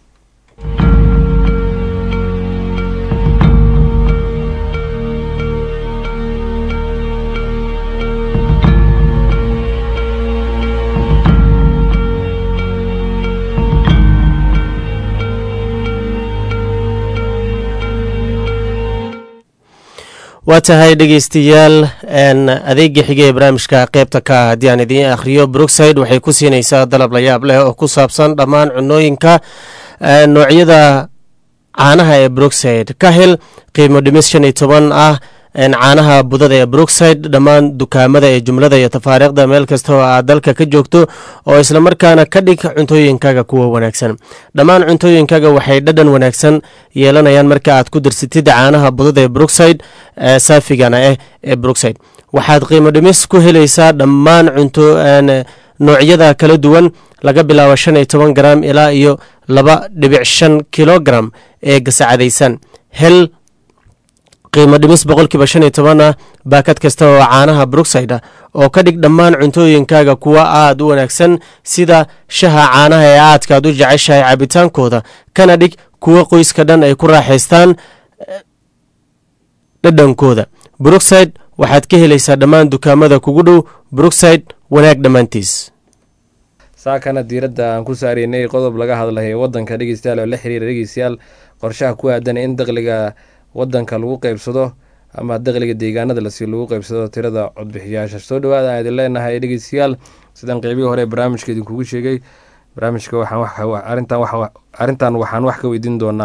waa tahay dhegeystayaal adeega xiga ee barnaamijka qeybta ka ah haddii aan idiin akhriyo brookside waxay ku siinaysaa dalab la yaab leh oo ku saabsan dhammaan cunooyinka noocyada caanaha ee brookside ka hel qiimo dhimis shan iyo toban ah caanaha budada ee brookside dhammaan dukaamada ee jumlada iyo tafaariikhda meel kasta oo aad dalka ka joogto oo islamarkaana ka dhig cuntooyinkaaga kuwa wanaagsan dhammaan cuntooyinkaaga waxay dhadhan wanaagsan yeelanayaan marka aad ku darsatid caanaha budada ee brookside saafigana ah ee brookside waxaad qiimo dhimis ku helaysaa dhammaan cunto noocyada kala duwan laga bilaabo shan iyo toban garam ilaa iyo laba dhibic shan kilogaram ee gasacadaysan hel qiimo dhimis boqolkiiba shan iyo toban ah baakad kasta oo caanaha brookside ah oo ka dhig dhammaan cuntooyinkaaga kuwa aad u wanaagsan sida shaha caanaha ee aadkaad u jeceshahay cabitaankooda kana dhig kuwa qoyska dhan ay ku raaxaystaan dhadhankooda brookside waxaad ka helaysaa dhammaan dukaamada kugu dhow brookside wanaag dhammaantiis saakana diiradda aan ku saareynay qodob laga hadlay wadanka dhegeystayaal oo la xiriira dhegeystayaal qorshaha ku aadan in dakhliga wadanka lagu qeybsado ama dakhliga deegaanada lasi lagu qeybsado tirada codbixiyaasha soo dhawaada aan idin leenahay dhegeystayaal sidaan qeybihii hore barnaamijka idinkugu sheegay barnaamijka arrintan waxaan wax ka weydiin doonaa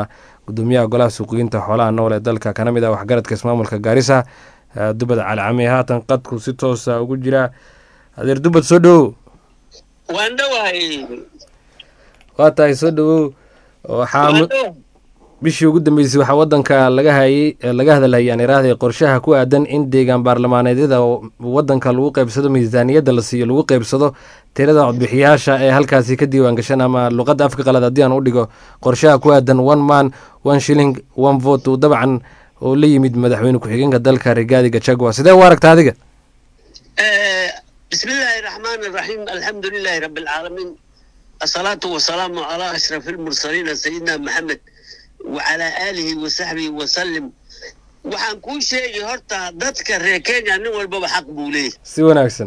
gudoomiyaha golaha suuqgeynta xoolaha nool ee dalka kana mid ah waxgaradka ismaamulka gaarisa dubad calcami haatan qadku si toosa ugu jira adeer dubad soo dhowow waan dhowahay waa tahay soo dhowow waxaa bishii ugu dambeysay waxaa wadanka laga hayay laga hadalhayay aan iraahday qorshaha ku aadan in deegaan baarlamaaneedyada wadanka lagu qeybsado miisaaniyadda la siiyo lagu qeybsado tirada codbixiyaasha ee halkaasi ka diiwaan gashan ama luqadda afka qalad haddii aan u dhigo qorshaha ku aadan one man one shilling one vote uu dabcan oo la yimid madaxweyne ku-xigeenka dalka rigaadi gachagua sidee u aragta adiga bismi illaahi raxmaan iraxiim alxamdu lilaahi rabbi alcaalamiin asalaatu wasalaamu calaa ashraf almursaliina sayidina maxamed wacalaa aalihi wasaxbihi wasalim waxaan kuu sheegi horta dadka reer kenya nin walbaba xaq buu leeyahy si wanaagsan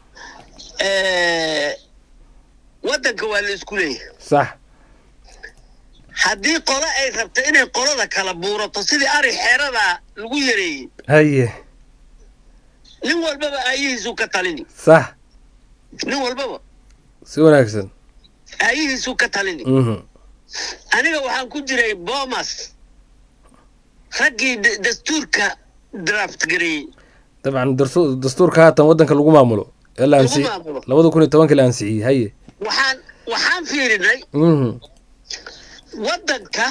waddanka waa la isku leeyahay sax haddii qolo ay rabto inay qolada kala buurato sidii ari xeeradaa lagu yareeyey haye nin walbaba aayihiisuu ka talini sax nin walbaba si wanaagsan aayihiisuu ka talini mhm aniga waxaan ku jiray bomas raggii da- dastuurka draft gareeyey dabcan darsu- dastuurka haatan wadanka lagu maamulo ee la Lagu ansi maamulo. labada kun iyo tobankii la ansixiyey haye waxaan waxaan fiirinay mhm waddanka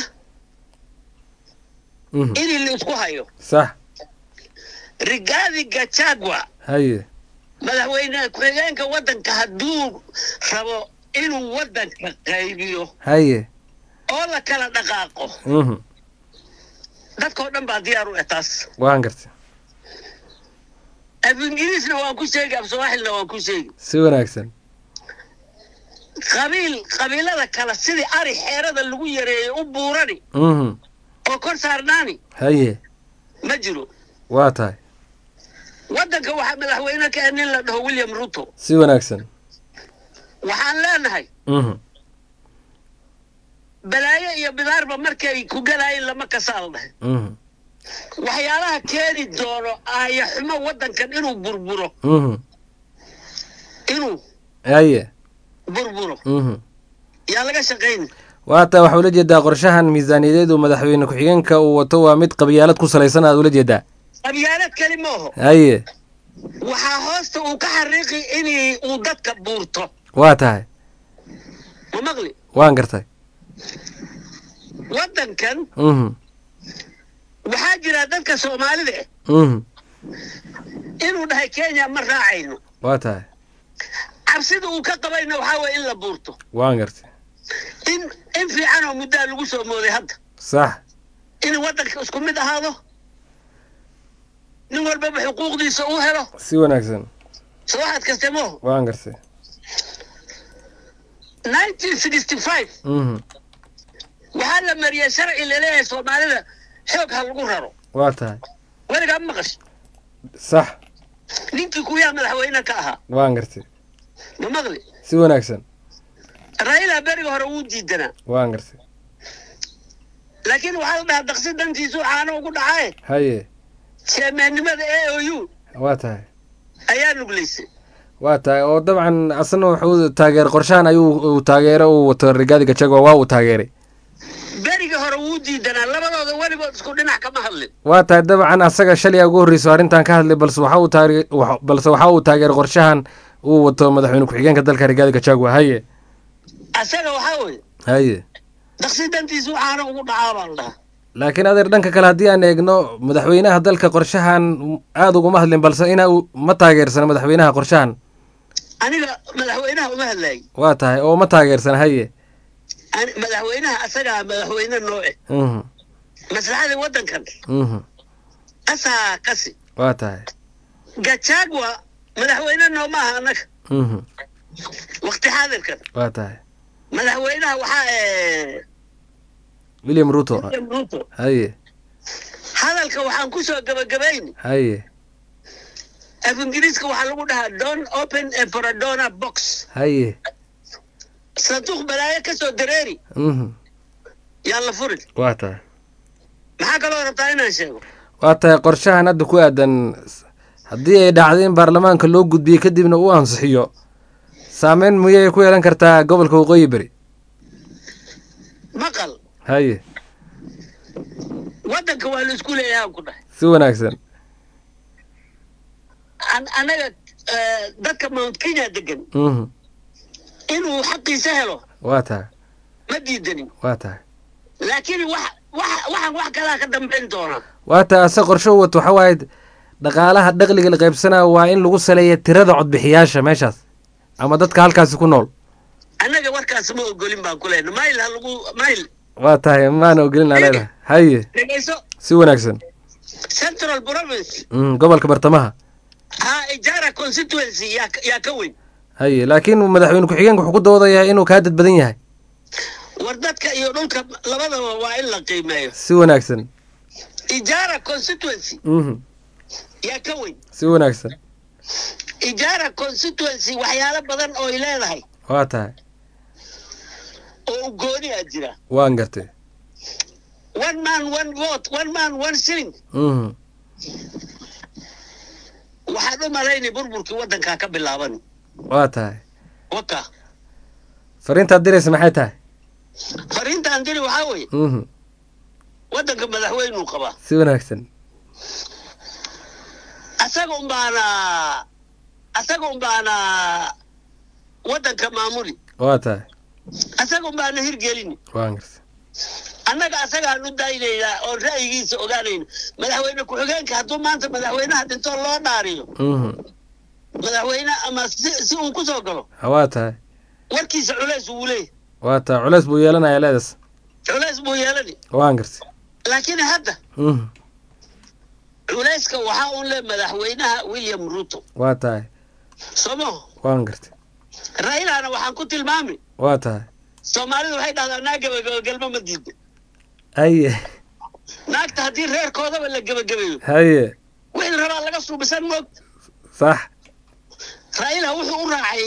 mhm in la isku hayo sax rigaadi gachagua haye madaxweyne ku-xigeenka waddanka hadduu rabo inuu waddanka qaybiyo haye oo la kala dhaqaaqo mhm dadkao dhan baa diyaar u eh taas waan gartay af ingiriisna waan ku sheegi af sawaaxilna waan ku sheegi si wanaagsan qabiil qabiilada kale sidii ari xeerada lagu yareeyey u buurani mhm oo kor saarnaani haye ma jiro waa tahay waddanka waxaa madaxweyne ka ah nin la dhaho william ruto si wanaagsan waxaan leenahay mhm balaayo iyo bidaarba markay ku galaayeen lama kasaal dhahay mhm waxyaalaha keeni doono aaya xumo waddankan inuu burburo mhm inuu haye burburo mhm yaa laga shaqayni waa tahay waxaa ula jeedaa qorshahan miisaaniyadeed uu madaxweyne ku-xigeenka uu wato waa mid qabyaalad ku salaysan aad ula jeedaa qabyaalad keli maaho haye waxaa hoosta uu ka xariiqi inay uu dadka buurto waa tahay ma maqli waan gartay waddankan mhm waxaa jira dadka soomaalida eh mhm inuu dhahay kenya ma raacayno waa tahay cabsida uu ka qabayna waxaa waye in la buurto waan gartay in in fiican oo muddaa lagu soo mooday hadda sax in waddanka isku mid ahaado nin walbaba xuquuqdiisa uu helo si wanaagsan soo waxaad kaste mooho waan gartay nineteen sixty five mhm waxaa la mariyay sharci laleeyahay soomaalida xoog ha lagu raro waa tahay weligaa maqash sax ninkii kuyaa madaxweyne ka ahaa waan gartay ma maqli si wanaagsan raila beriga hore wuu diidanaa waan gartay laakiin waxaa la dhahaa daqsi dantiisu caano ugu dhacaye haye jeemeennimada a o u waa tahay ayaa nuglaysay waa tahay oo dabcan asna wuxuu taageeray qorshahan ayuu uu taageero uu wato rigaadi gachagua waa uu taageeray beriga hore wuu diidanaa labadooda weligood isku dhinac kama hadlin waa tahay dabcan asaga shalay ugu horreyso arrintan ka hadlay balse waxa uu taage wax- balse waxa uu taageeray qorshahan uu wato madaxweyne ku-xigeenka dalka rigaadi gachagua haye asaga waxaa weye haye daqsi dantiisu caano ugu dhacaa baa la dhahaa laakiin adeer dhanka kale haddii aan eegno madaxweynaha dalka qorshahan aada uguma hadlin balse ina uu ma taageersana madaxweynaha qorshahan aniga madaxweynaha uma hadlaayay waa tahay oo ma taageersana haye Ani- madaxweynaha asagaa madaxweyne nooce mhm maslaxada waddankan mhm asaa kasi waa tahay gachagua madaxweyne nooma aha annaga mhm waqti xaadirkan waa tahay madaxweynaha waxaa eh, william ruto William Ruto haye hadalka waxaan ku soo gabagabayni haye af ingiriiska waxaa lagu dhahaa don open a foradona box haye sanduuq balaayo ka soo dareeri mhm yaan la furin waa tahay maxaa kaloo rabtaa inaan sheego waa tahay qorshahan hadda ku aadan haddii ay dhacdo in baarlamaanka loo gudbiyo kadibna uu ansixiyo saameyn miyay ku yeelan kartaa gobolka waqooyi beri maqal haye waddanka waa la isku leeyahay aan ku dhahay si wanaagsan An- anaga eh, dadka mount kenya degan mhm inuu xaqiisa helo waa tahay ma diidanin waa tahay laakiin wax wax waxaan wax kalaa ka dambayn doona waa tahay ase qorsho u wato waxa waaye dhaqaalaha dhaqliga la qaybsanaya waa in lagu saleeya tirada codbixiyaasha meeshaas ama dadka halkaasi ku nool annaga warkaas ma ogolin baan ku lehna mayl ha lagu mayl waa tahay maana ogelin aa leedahay haye dhegayso si wanaagsan central province mm, gobolka bartamaha ha ijara constituency yaa ka- yaa ka weyn haye laakiin madaxweyne ku-xigeenka wuxuu ku doodayaa inuu kaa dad badan yahay war dadka iyo dhulka labadaba waa in la qiimeeyo si wanaagsan ijara constituency mhm yaa ka weyn si wanaagsan ijara constituency waxyaalo badan oo ay leedahay waa tahay oo gooni a jira waan gartay one man one vote one man one shilling mhm waxaad u malaynay burburkii waddankaa ka bilaaban waa tahay waka fariintaad diraysa maxay tahay fariintaan diri waxaa weeye mhm waddanka madaxweynuu qabaa si wanaagsan asaga un baana asaga un baana waddanka maamuli waa tahay asaga un baana hirgelini waan gartay annaga asagaan u daynaynaa oo ra'yigiisa ogaanayna madaxweyne ku-xigeenka hadduu maanta madaxweynaha dhintoo loo dhaariyo mhm madaxweyne ama si si uu ku soo galo ha waa tahay warkiisa culays wuu leeyahy waa tahay culays buu yeelanaya leedas culays buu yeelani waan gartay laakiin hadda mhm culayska waxaa un le madaxweynaha william ruto waa tahay somo waan gartay railana waxaan ku tilmaami waa tahay soomaalidu waxay dhahdaa naa gebagabagelmo ma diida haye naagta haddii reerkoodaba la gebagabeeyo haye wixii rabaa laga suubisan moogta sax raila wuxuu u raacay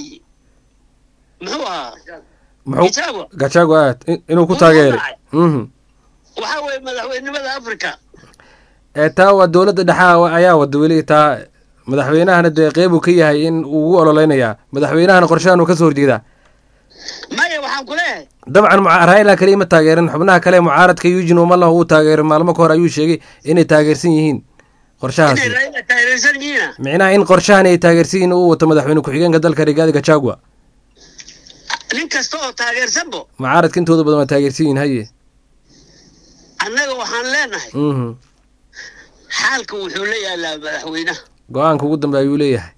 muxuu ahaa muxuu Gachagua. gajago aad in- inuu ku Wuxuu taageeray raacay. mhm waxaa weeye madaxweynimada africa ee taa waa dowladda dhexa ayaa wada weli taa madaxweynahana dee qeyb uu ka yahay in uu ugu ololeynayaa madaxweynahana qorshahan uu ka soo horjeedaa maya waxaan ku leeyahay dabcan muca- raila kaliya ma taageerin xubnaha kale mucaaradka eugene umalah uu taageeray maalmo ka hor ayuu sheegay inay taageersan yihiin inay qorshahaasi raila taageersan yihiina micnaha in qorshahan ay taageersan yihiin uu wato madaxweyne ku-xigeenka dalka rigaadi gachagua nin kasta oo taageersanbo mucaaradka intooda badan waa taageersan yihiin haye annaga waxaan leenahay mhm xaalka wuxuu la yaalaa madaxweynaha go-aanka ugu dambe ayuu leeyahay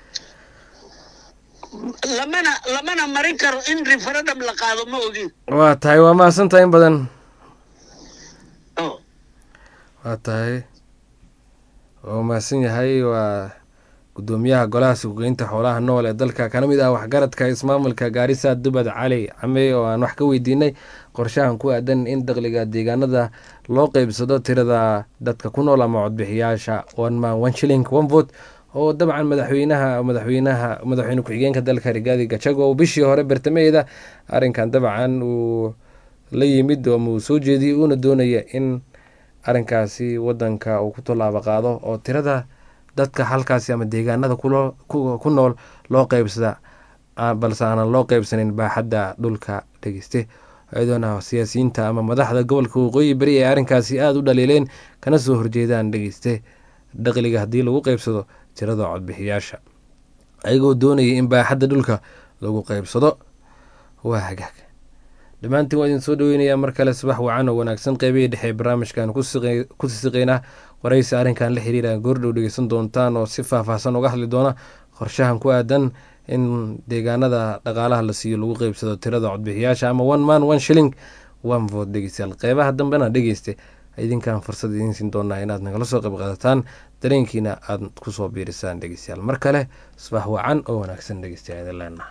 lamana lamana marin karo in referendum la qaado ma ogin waa tahay waa mahadsantahay in badan Oh. waa tahay waa mahadsan yahay waa gudoomiyaha golaha suuqgeynta xoolaha nool ee dalka kana mid ah waxgaradka ismaamulka gaarisa dubad cali came oo aan wax ka weydiinay qorshahan ku aadan in dakhliga deegaanada loo qeybsado tirada dadka ku nool ama codbixiyaasha one man one shilling one vote oo dabcan madaxweynaha madaxweynaha madaxweyne ku-xigeenka dalka rigaadi gajago bishii hore bartamaheeda arrinkan dabcan uu la yimid ama uu soo jeediyey uuna doonaya in arrinkaasi wadanka uu ku tallaabo qaado oo tirada dadka halkaasi ama deegaanada kulo- ku ku nool loo qeybsada ah, balse aanan loo qeybsanin baaxadda dhulka dhegeyste iyadoona siyaasiyiinta ama madaxda gobolka waqooyi beri ay arrinkaasi aada u dhaliileen kana soo horjeedaan dhegeyste dakhliga haddii lagu qeybsado tirada codbixiyaasha ayagoo doonaya in baaxadda dhulka lagu qeybsado waa hagaag dhammaantiin waa idin soo dhaweynayaa mar kale subax wacan oo wanaagsan qeybihii dhexe ee barnaamijkan ku siqe- ku sisiqeynaa waraysi arrinkan la xiriira goordhow dhegeysan doontaan oo si faahfaahsan uga hadli doona qorshahan ku aadan in deegaanada dhaqaalaha la siiyo lagu qeybsado tirada codbixiyaasha ama one man one shilling one vote dhegeystayaal qeybaha dambena dhegeyste idinkaan fursad idiin siin doonaa inaad nagala soo qayb qaadataan dareenkiina aad kusoo biirisaan dhegeystayaal mar kale subax wacan oo wanaagsan dhegeystayaal idin leenahay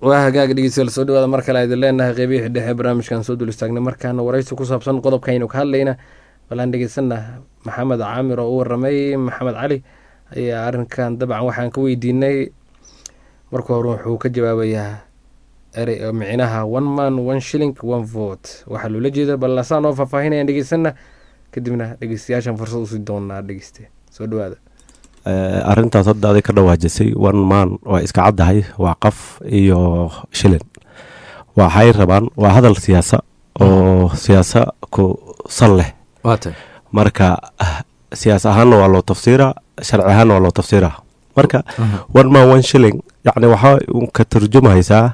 waa hagaaga dhegeystayaal soo dhawaada mar kale idin leenahay qeybihii dhexe barnaamijkan soo dul istaagnay markaana waraysi ku saabsan qodobkaynu ka hadlayna balaan dhegeysana maxamed caamir oo u waramay maxamed cali ayaa arrinkan dabcan waxaan ka weydiinay marka hore wuxuu ka jawaabayaa erey micnaha one man one shilling one vote waxaa loola jeeda ballasaan oo faahfaahinayaan dhegeysana kadibna dhegeystayaashan fursad usii doonaa dhegeyste soo dhawaada arrintaas hadda aday ka dhawaajisay one man waa iska caddahay waa qaf iyo shilin waxay rabaan waa hadal siyaasa oo siyaasa ku sal leh waatay marka siyaas ahaanna waa loo tafsiiraa sharci ahaanna waa loo tafsiiraa marka one man one shilling yacni waxaa ka turjumaysaa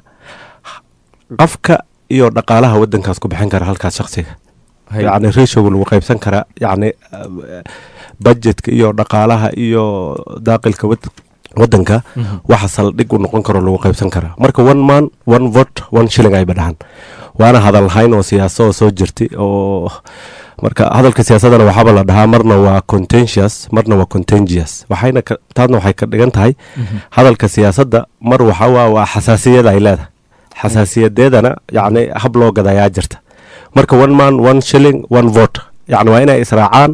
qafka iyo dhaqaalaha wadankaas ku bixin kara halkaas shaksiga yacni ratioga lagu qaybsan kara yacni budgetka iyo dhaqaalaha iyo daaqilka wadanka waxa saldhig u noqon karo lagu qaybsan karaa marka one man one vote one shilling ayba dhahan waana hadal lahayn oo siyaaso oo soo jirtay oo marka hadalka siyaasadana waxaaba la dhahaa marna waa contentious marna waa contagious waxayna taadna waxay ka dhigan tahay hadalka siyaasadda mar waxawaa waa xasaasiyad ay leedahay xasaasiyadeedana yacni hab loo gadayaa jirta marka one man one shilling one vote yacni waa inay israacaan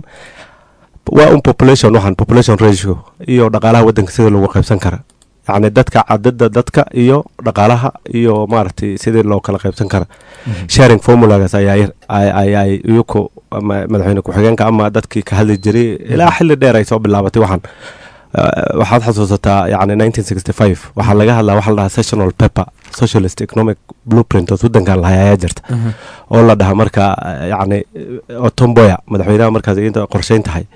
waa un population waxaan population ratio iyo dhaqaalaha wadanka sida lagu qaybsan kara yacni dadka cadada dadka iyo dhaqaalaha iyo maaragtay sidii loo kala qaybsan kara sharing formulagaas ayaa ayay iyuku madaxweyne ku-xigeenka ama dadkii ka hadli jiray ilaa xilli dheer ay soo bilaabatay waxaan waxaad xasuusataa yani nineteen sixty five waxaa laga hadlaa waxa la dhahaa sessional paper socialist economic blueprint oo wadankan lahay ayaa jirta oo la dhahaa marka yani otomboya madaxweynaha markaas inta qorsheyn tahay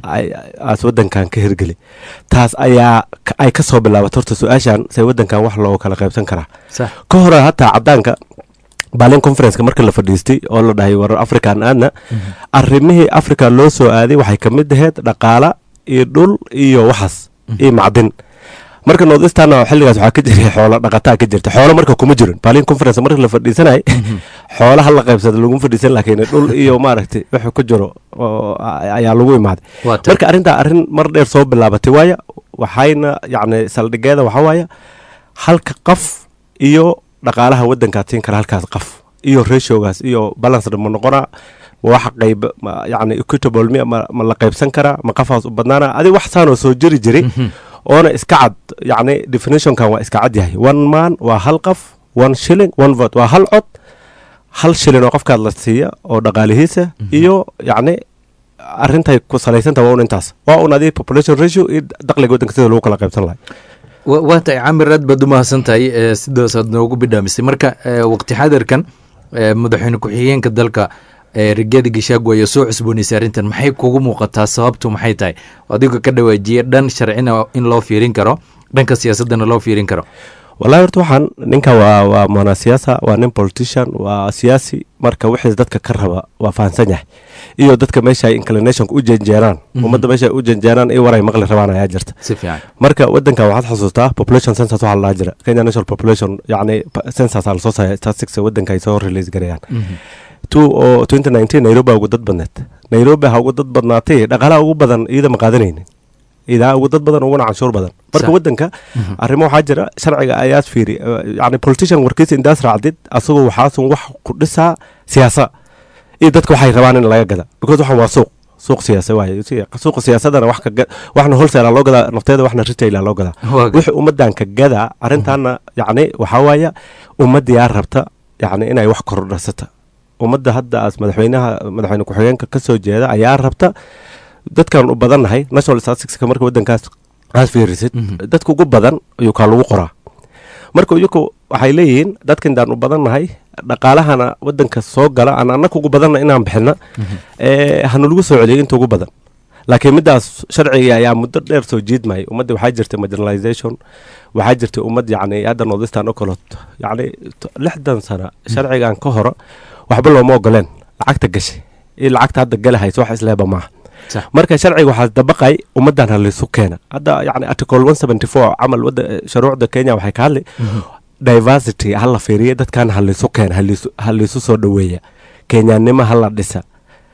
aas wadankan ka hirgeli taas ayaa ay ka soo bilaabatay horta su-aashan se wadankan wax loo kala qaybsan karaa ka hore hataa cadaanka balin conferenceka marka la fadhiistay oo la dhahay war african aadna arrimihii africa loo soo aaday waxay ka mid ahayd dhaqaala iyo dhul iyo waxaas iyo macdin marka northeastern xilligaas waxaa ka jiray xoolo dhaqataa ka jirta xoolo marka kuma jirin balin conference marka la fadhiisanay xoolaha la qaybsada laguma fadhiisan laakiin dhul iyo maaragtay wuxuu ku jiro ayaa lagu imaaday marka arrintaa arrin mar dheer soo bilaabatay waaya waxayna yacni saldhigeeda waxaa waaya halka qaf iyo dhaqaalaha wadankaad siin kara halkaas qaf iyo ratiogaas iyo balanced ma noqonaa wax qayb yani equitable mi ma la qaybsan karaa ma qafaas u badnaana adig wax saanoo soo jiri jiray oona iska cad yacni definitionkan waa iska cad yahay one man waa hal qaf one shilling one vote waa hal cod hal shilin oo qofkaad la siiya oo dhaqaalihiisa iyo yacni arintay ku salaysanta waa un intaas waa un adii population ratio iyo daqliga wadanka sida lagu kala qaybsan lahay waa tahay camir aad baad umahadsan tahay sidaasaad noogu bidhaamisay marka waqti xadirkan madaxweyne ku-xigeenka dalka rigaadi gashaagu ayaa soo cusboonaysay arrintan maxay kugu muuqataa sababtu maxay tahay adiga ka dhawaajiye dhan sharcina in loo fiirin karo dhanka siyaasadana loo fiirin karo wallahi horta waxaan ninkan waa waa mwana siyaasa waa nin politician waa siyaasi marka wixiis dadka ka raba waa fahansan yahay iyo dadka meesha ay inclinationka u janjeeraan ummadda meesha ay u janjeeraan iyo waray maqli rabaan ayaa jirta si fiican marka wadankan waxaad xasuustaa population census waxaa la dhaha jira kenya national population yacni census aa lasoo saaya statistics wadanka ay soo release garayaan two oo twenty nineteen nairobi ugu dad badneed nairobi ha ugu dad badnaatay dhaqaalaha ugu badan iyada ma qaadanaynin idaa ugu dad badan uguna canshuur badan marka wadanka arrimo waxaa jira sharciga ayaad fiiri yani politician warkiisa indaas raacdid asagoo waxaasun wax ku dhisaa siyaasa iyo dadka waxay rabaan in laga gada because waxan waa suuq suuq siyaasa waaye suuqa siyaasadana wax ka waxna wholesale loo gadaa nafteeda waxna retail loo gadaa wixii ummadan ka gadaa arrintaana yacni waxaa waaya ummadiyaa rabta yacni inay wax kordhasata ummadda hadda aas madaxweynaha madaxweyne ku-xigeenka ka soo jeeda ayaa rabta dadkan u badannahay national statisticska marka wadankaas aad fiirisid dadka ugu badan ayuu kaa lagu qoraa marka iyaku waxay leeyihiin dadkan daan u badannahay dhaqaalahana wadanka soo gala aan annaka ugu badanna inaan bixina hanalagu soo celiyo inta ugu badan laakiin middaas sharciga ayaa muddo dheer soo jiidmayay ummadda waxaa jirtay marginalization waxaa jirtay ummad yacni hadda northeastern oo kalood yacni lixdan sana sharcigan ka hore waxba looma ogoleen lacagta gashay iyo lacagta hadda galahaysa wax isleeba maaha marka sharciga waxaa dabaqay ummadan halaysu keena hadda yani article one seventy four camal wada shuruucda kenya waxay ka hadli diversity hala fiiriya dadkan halaysu keena halaysu soo dhoweeya kenyanimo hala dhisa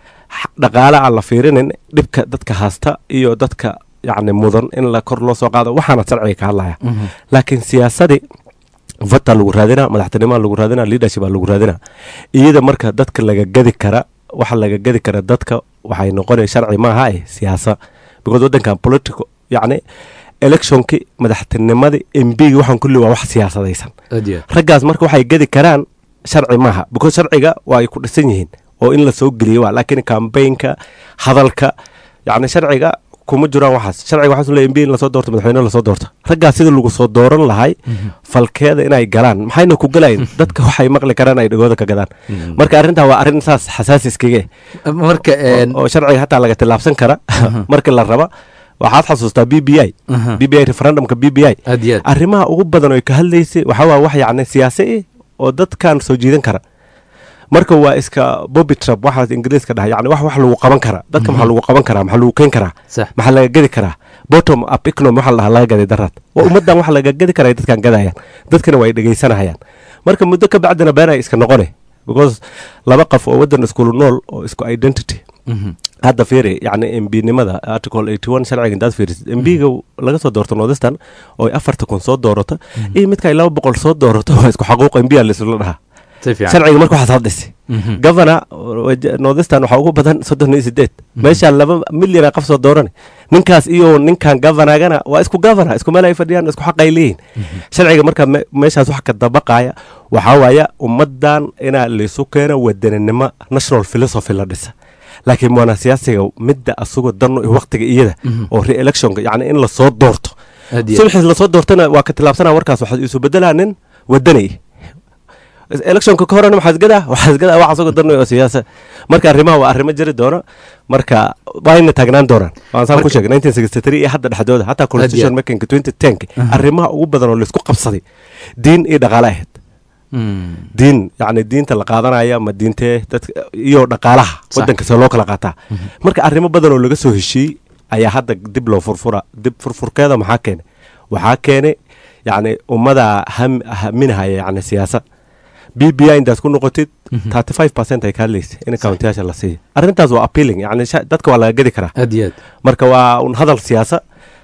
dhaqaale aan la fiirinin dhibka dadka haasta iyo dadka yani mudan in la kor loo soo qaado waxaana sharciga ka hadlaya laakiin siyaasadii vota lagu raadina madaxtinimoa lagu raadina leadership aa lagu raadina iyada marka dadka laga gadi kara waxa laga gadi kara dadka waxay noqonaya sharci maaha eh siyaasa because wadankan political yacni electionki madaxtinimadii mbgi waxaan kulli waa wax siyaasadaysan aad iyo aad raggaas marka waxay gadi karaan sharci maaha because sharciga waa ay ku dhisan yihiin oo in la soo geliyo waa laakiin kambaynka hadalka yacni sharciga kuma jiraan waxaas sharciga waxaa leeyahay mb in lasoo doorto madaxweyne lasoo doorto raggaas sida lagu soo dooran lahay falkeeda inay galaan maxayna ku galayin dadka waxay maqli karaan ay dhagooda ka gadaan marka arrintaa waa arrin saas xasaasi iskaga eh marka een, oo sharciga hataa laga tillaabsan kara marka la raba waxaad xasuustaa b b i aha, b b i referendumka b b i aad iyo aad arrimaha ugu badan oo ay ka hadlaysay waxaa waa wax yacni siyaasi eh oo dadkan soo jiidan kara marka waa iska bobby trap waxaas ingiriiska dhahay yani wax wax lagu qaban kara dadka maxaa lagu qaban karaa maxaa lagu keeni karaa sax maxaa laga gedi karaa bottom up economy waxa la dhahaa laga gaday daraad waa ummaddan wax laga gedi karaa ay dadkan gadayaan dadkana waa ay dhegaysanahayaan marka muddo ka bacdina been ay iska noqone because laba qof oo waddan iskulu nool oo isku identity Mhm. hadda fiiri yacni mbinimada article 81 sharciga intaad fiirisid mbiga laga soo doorto northern oo ay afarta kun soo doorato iyo midka ay laba boqol soo doorato waa isku xaquuq mbiya laisla dhahaa si fiican sharciga marka waxaad hadlisi Mhm. governor northern waxaa ugu badan soddon iyo sideed meeshaa laba milyana qof soo dooran ninkaas iyo ninkan governorgana waa isku governor isku meel ay fadhiyaan isku xaq ay leeyihin sharciga marka me- meeshaas wax ka dabaqaya waxaa waaya ummaddan inaa laysu keeno wadaninimo national philosophy la dhisa laakiin waana siyaasiga midda asagoo dano iyo waqtiga iyada oo re-electionka yacni in lasoo doorto aad iyo aad subaxiis lasoo doortana waa ka tilaabsanaa warkaas waxaad isu bedelaa nin wadanay electionka ka horena waxaa isgadaa waxaa isgadaa wax asagoo dano oo siyaasa marka arrimaha waa arrimo jiri doono marka waayna taagnaan doonaan waan saan ku sheegay 1963 iyo hadda dhexdooda hataa constitution makinga 2010 arrimaha ugu badan oo laisku qabsaday diin iyo dhaqaale ahayd Mm. diin yacni diinta la qaadanaya ma diintee dadka iyo dhaqaalaha Sax. wadanka see loo kala qaataa marka arrimo badan oo laga soo heshiiyey ayaa hadda dib loo furfura dib furfurkeeda maxaa keenay waxaa keenay yacni ummada ham haminahaya yacni siyaasad b b i intaad ku noqotid 35 percent ay ka hadlaysa in countiyaasha la siiya arrintaas waa appealing yacni sha- dadka waa laga gedi karaa aad iyo aad marka waa un hadal siyaasa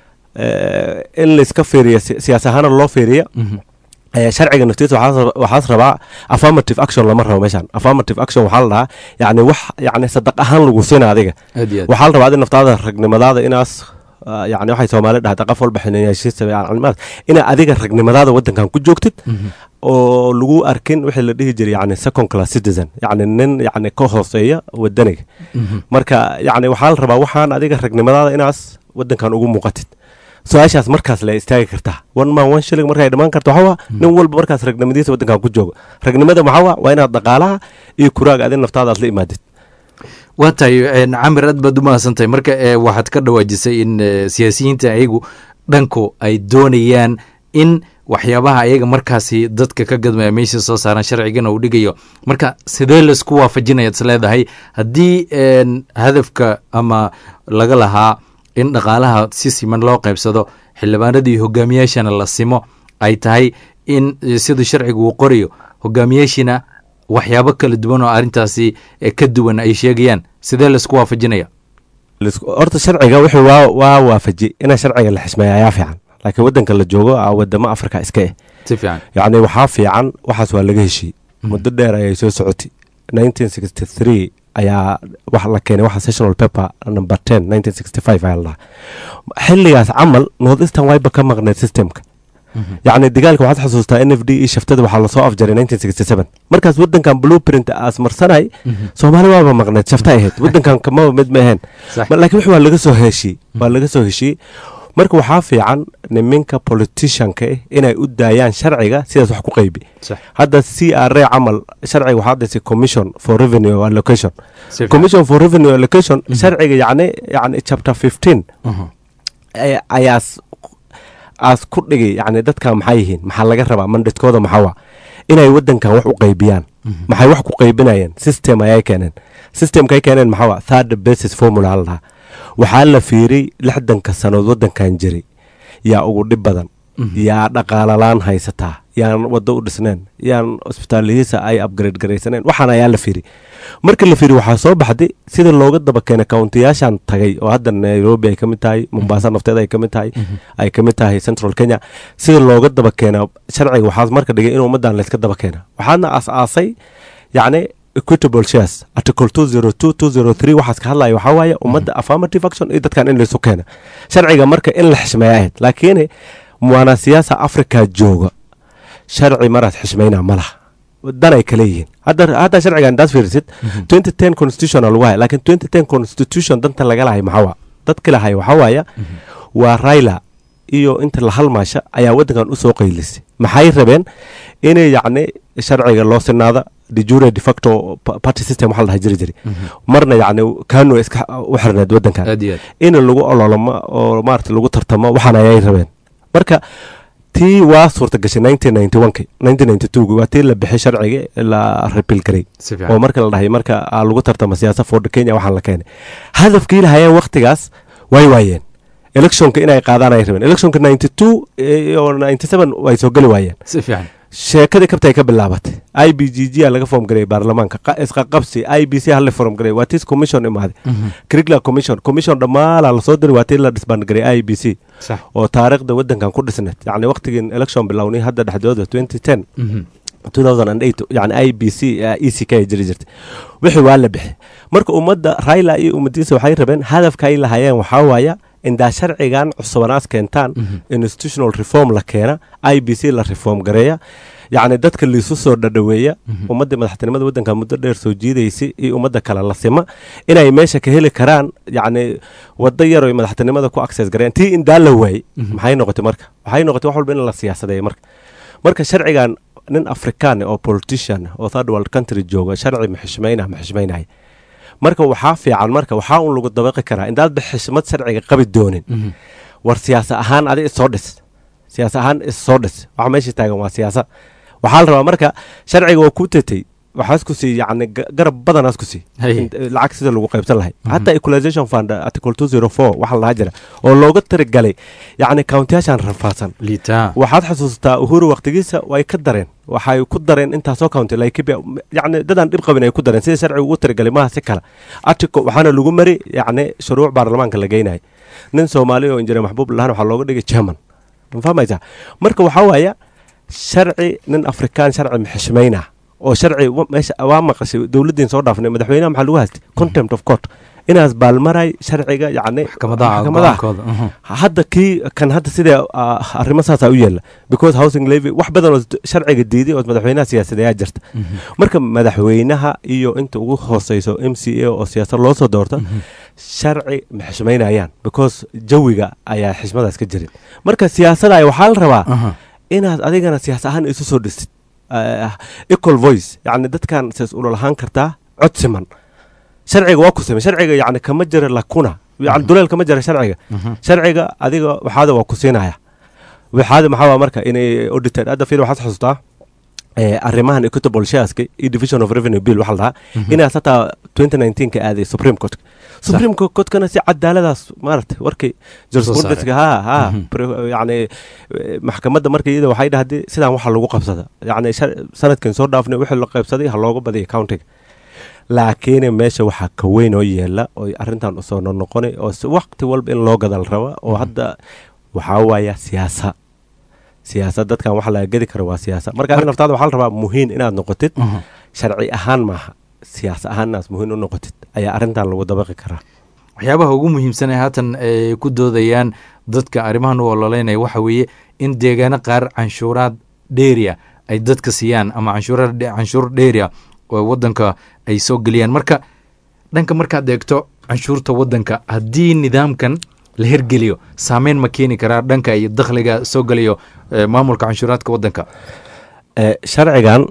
eh, in layska fiiriya si- siyaas ahaana loo fiiriya Mhm. Eh, sharciga naftiisa waxaas rab- waxaas rabaa affirmative action lama rabo meeshan affirmative action waxaa la dhahaa yacni wax yacni sadaq ahaan lagu siina adiga aad iyo aad waxaa la rabaa adi naftaada ragnimadaada inaas ah, yacni waxay soomaali dhahda qof walba xineyaashiisa yacni inaa adiga ragnimadaada wadankan ku joogtid Mhm. oo lagu arkin wixii la dhihi jiray yacni second class citizen yacni nin yacni ka hooseeya wadaniga Mhm. marka yacni waxaa la rabaa waxaan adiga ragnimadaada inaas wadankan ugu muuqatid su-aashaas markaas la istaagi kartaa one man one shilling markay dhammaan karto waxaa waa nin walba markaas ragnimadiisa wadankan ku joogo ragnimada maxaa waa waa inaad dhaqaalaha iyo kuraaga adin naftaada aad la imaadid waa tahay een, camir aad baad u mahadsantahay marka ee, waxaad ka dhawaajisay in ee, siyaasiyiinta ayagu dhanku ay doonayaan in waxyaabaha ayaga markaasi dadka ka gadmaya meesha soo saaran sharcigana uu dhigayo marka sidee laisku waafajinaya is leedahay haddii een, hadafka ama laga lahaa in dhaqaalaha si siman loo qaybsado xildhibaanada iyo hogaamiyaashana la simo ay tahay in eh, sida sharcigu uu qorayo hogaamiyaashina waxyaabo kala duwan oo arrintaasi eh, ka duwan ay sheegayaan sidee laisku waafajinaya Lisku- horta sharciga wuxuu waa waa waafaji ina sharciga la xismeeya ayaa fiican laakiin wadanka la joogo aa wadamo afrika iska eh si fiican yacni waxaa fiican waxaas waa laga heshiiyey muddo dheer ayay soo socotay 1963 ayaa wax la keenay waxa sessional paper number 10 1965 ayaa la dhahaa xilligaas camal north eastern wayba ka maqneed systemka yacni dagaalka waxaad xasuustaa n f d iyo shaftada waxaa lasoo afjaray 1967 markaas wadankan blueprint aas marsanay soomaali waaba maqneed shafta ahayd wadankan kamaba mid ma ahayn Sax. Ma- laakiin wix waa laga soo heshiiyey waa laga soo heshiiyey marka waxaa fiican niminka politicianka eh inay u daayaan sharciga sidaas wax ku qaybi sax hadda c r a camal sharciga waxaa dhisay commission for revenue allocation si fiican commission for revenue allocation sharciga yacni yacni chapter 15 Mhm. ay- ayaas aas ku dhigay yacni dadka maxay yihiin maxaa laga rabaa mandatkooda maxaa waa inay wadankan wax u qaybiyaan maxay wax ku qaybinayeen system ayay keeneen systemkay keeneen maxaa waa third basis formula la dhahaa waxaa la fiiriyey lixdanka sanood wadankan jiray yaa ugu dhib badan yaa dhaqaalalaan haysataa yaan wado u dhisneen yaan isbitaalihiisa ay upgrade garaysaneen waxaan ayaa la fiiri marka la fiiri waxaa soo baxday sida looga daba keenay kauntiyaashan tagay oo hadda nairobi ay ka mid tahay mombasa nafteeda ay ka mid tahay ay ka mid tahay central kenya sida looga daba keena sharciga waxaas marka dhigay in ummaddan layska daba keena waxaadna aas-aasay yacni equitable shares article two zero two two zero three waxaas ka hadlaya waxaa waaye ummadda affirmative action iyo dadkan in laysu keena sharciga marka in la xishmeeya ahayd laakiin muwaana siyaasa africa jooga sharci maraad xishmayna ma laha dan ay kale yihiin hadda hadda sharcigan daad fiirisid twenty ten constitutional waay laakiin twenty ten constitution danta laga lahay maxaa waa dadka lahay waxaa waaya waa raila iyo inta la halmaasha ayaa waddankan usoo qaylisay maxay rabeen inay yacni sharciga loo sinaada dejure de facto pa- party system waxaa la dhaha jiri jiri marna yacni kano iska u xirneed waddankan aad iyo aad in lagu ololamo oo maarata lagu tartamo waxaan ayay rabeen marka tii waa suurta gashay nineteen ninety one ki nineteen ninety two waa tii la bixay sharciga la repeal garay si oo fiican marka la dhahay marka aa lagu tartamo siyaasa ford kenya waxaan la keenay hadafkii lahayeen waktigaas way waayeen electionka inay qaadaan ay rabeen electionka ninety two iyo ninety seven way soo geli waayeen si fiican sheekadii kabta ay ka bilaabatay i b g g a laga foom gareeyay baarlamaanka qa- isqaqabsi i b c hala foom gareey waa tis commission imaaday curricular commission commission dhammaala lasoo diray waa tii la disbandgareey i b c sax oo taariikhda waddankan ku dhisneed yacni waqtigii election bilownay hadda dhexdooda twenty ten Mhm. 2008 yani i b c e c k ay jiri jirtay wixii waa la bixi marka ummadda raila iyo ummadiisa waxay rabeen hadafka ay lahayeen waxaa waaya indaa sharcigan cusubanaas keentaan institutional reform la keena i b c la reform gareeya yacni dadka liisu soo dhadhaweeya ummadda madaxtinimada waddanka muddo dheer soo jiidaysay iyo ummadda kale la sima inay meesha ka heli karaan yacni waddo yar oy madaxtinimada ku access gareeyaan tii indaa la waayey maxay noqotay marka waxay noqotay wax walba in la siyaasadeeyo marka marka sharcigan nin afrikaan oo politician oo third world country jooga sharci ma xishmayna ma xishmaynaya marka waxaa fiican marka waxaa un lagu dabaqi karaa indaadba xishmad sharciga qabi doonin war siyaasa ahaan adi issoo dhis siyaasa ahaan issoo dhis waxa meesha taagan waa siyaasa waxaa la rabaa marka sharciga waa ku tetay waxaas ku sii yacni ga- garab badanaas ku sii Hay. In- lacag sida lagu qaybsan lahay hataa equalization fund article two zero four waxaa lahaa jira oo looga tirigalay yacni countiyaashan rafaadsan liitaa waxaad xasuustaa uhuru waqtigiisa way ka dareen waxay ku dareen intaasoo county laikibia yacni dadaan dhib qabin ay ku dareen sida sharciga ugu tirigalay maaha si kale artico waxaana lagu mari yacni shuruuc baarlamaanka la geynaya nin soomaali oo injineer maxbuub lahaan waxaa looga dhigay german ma fahmaysaa marka waxaa waaya sharci nin afrikaan sharci maxishmayna oo sharci wa- meesha waa maqashay dowladdiin soo dhaafnay madaxweynaha maxaa lagu haystay contempt of court inaas baalmaray sharciga yacni maxkamadaha maxkamadaha go-aankooda mhm. hadda kii kan hadda sidee ah, arrimo saasaa u yeela because housing levy wax badan oo sharciga diiday oo madaxweynaha siyaasadeeyaa jirta marka madaxweynaha iyo inta ugu hooseyso m c a oo siyaasad loo soo doorta sharci ma xishmaynayaan because jawiga ayaa xishmadaas ka jirin marka siyaasadaya waxaa la rabaa Aha. inaad adigana siyaas ahaan isu soo dhisid Ah, equal voice yacni dadkan siyaas ulol ahaan kartaa cod siman sharciga waa ku samey sharciga yacni kama jira lakuna yani duleel kama jira sharciga sharciga adiga waxaada waa ku siinaya waxaada maxaa waa marka inay audited hadda fiir waxaad xasuustaa eh, arrimahan equitable shareska iyo division of revenue bill waxaa la dhahaa inaas hataa 2019 ka aaday supreme court supreme courtkana si cadaaladaas maaragtay warkii jurisprudence-ka ha ha pre- yacni eh, maxkamadda marka iyada waxay dhahday sidaan waxa lagu qabsada yacni shar- sanadkan soo dhaafnay wixii la qaybsaday ha looga badiya countiga laakiin meesha waxaa ka weyn oo yeela oo arrintan usoo noqonay oo si waqti walba in loo gadal raba oo hadda waxaa waaya siyaasa siyaasad dadkan waxa laga gedi karo waa siyaasa marka adiga naftaada waxaa la rabaa muhiim inaad noqotid sharci ahaan maaha siyaasa ahaan inaad muhiim u noqotid ayaa arrintan lagu dabaqi karaa waxyaabaha ugu muhiimsan ee haatan ay ku doodayaan dadka arrimahan u ololeynaya waxa weeye in deegaano qaar canshuuraad dheeriya ay dadka siiyaan ama canshuura canshuur dheeriya oo waddanka ay soo geliyaan marka dhanka markaad eegto canshuurta waddanka haddii nidaamkan la hergeliyo saameyn ma keeni karaa dhanka iyo dakhliga soo geliyo eh, maamulka canshuuraadka waddanka Eh, sharcigan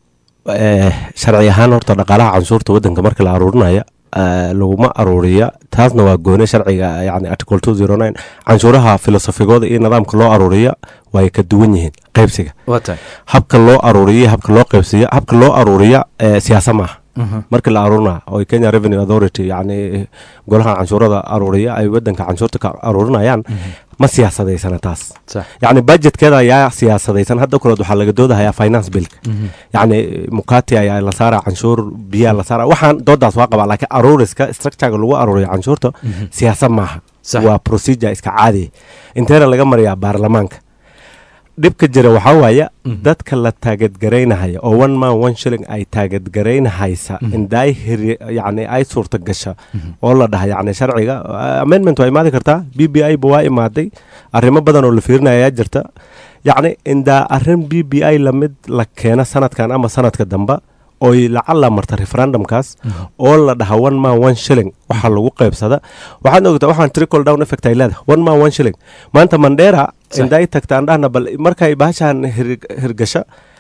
eh, sharci ahaan horta dhaqaalaha canshuurta waddanka marka la aruurinaya eh, laguma aruuriya taasna waa goone sharciga yani article two zero nine canshuuraha filosofigooda iyo nidaamka loo aruuriya way ka duwan yihiin qaybsiga waa tahay habka loo aruuriya habka loo qaybsiya habka loo aruuriya eh, siyaasa maaha markii la aruurina oo kenya revenue authority yacni golaha canshuurada aruuriya ay wadanka canshuurta ka aruurinayaan ma siyaasadeysana taas sax yacni budgetkeeda ayaa siyaasadaysan hadda kuleed waxaa laga doodahayaa finance billka yacni mukati ayaa la saaraa canshuur biyaa la saaraa waxaan doodaas waa qabaa laakiin aruuriska structurega lagu aruuriyo canshuurta siyaasad maaha Sax. waa procedure iska caadiya inteena laga mariyaa baarlamaanka dhibka jira waxaa waaya dadka la taagadgaraynahaya oo one man one shilling ay taagadgaraynahaysa indaay hiri yacni ay suurta gasha oo la dhaha yacni sharciga uh, amendment waa imaadi kartaa b b i ba waa imaaday arrimo badan oo la fiirinaya ayaa jirta yacni indaa arrin b b i lamid la keena sanadkan ama sanadka dambe oy lacala marta referendumkaas oo la dhaha one man one shilling waxaa lagu qaybsada waxaad ogtaa waxaan trickle down effect ay leedahay one man one shilling maanta mandera inday tagtaan dhahna bal markay bahashaan hir- hirgasha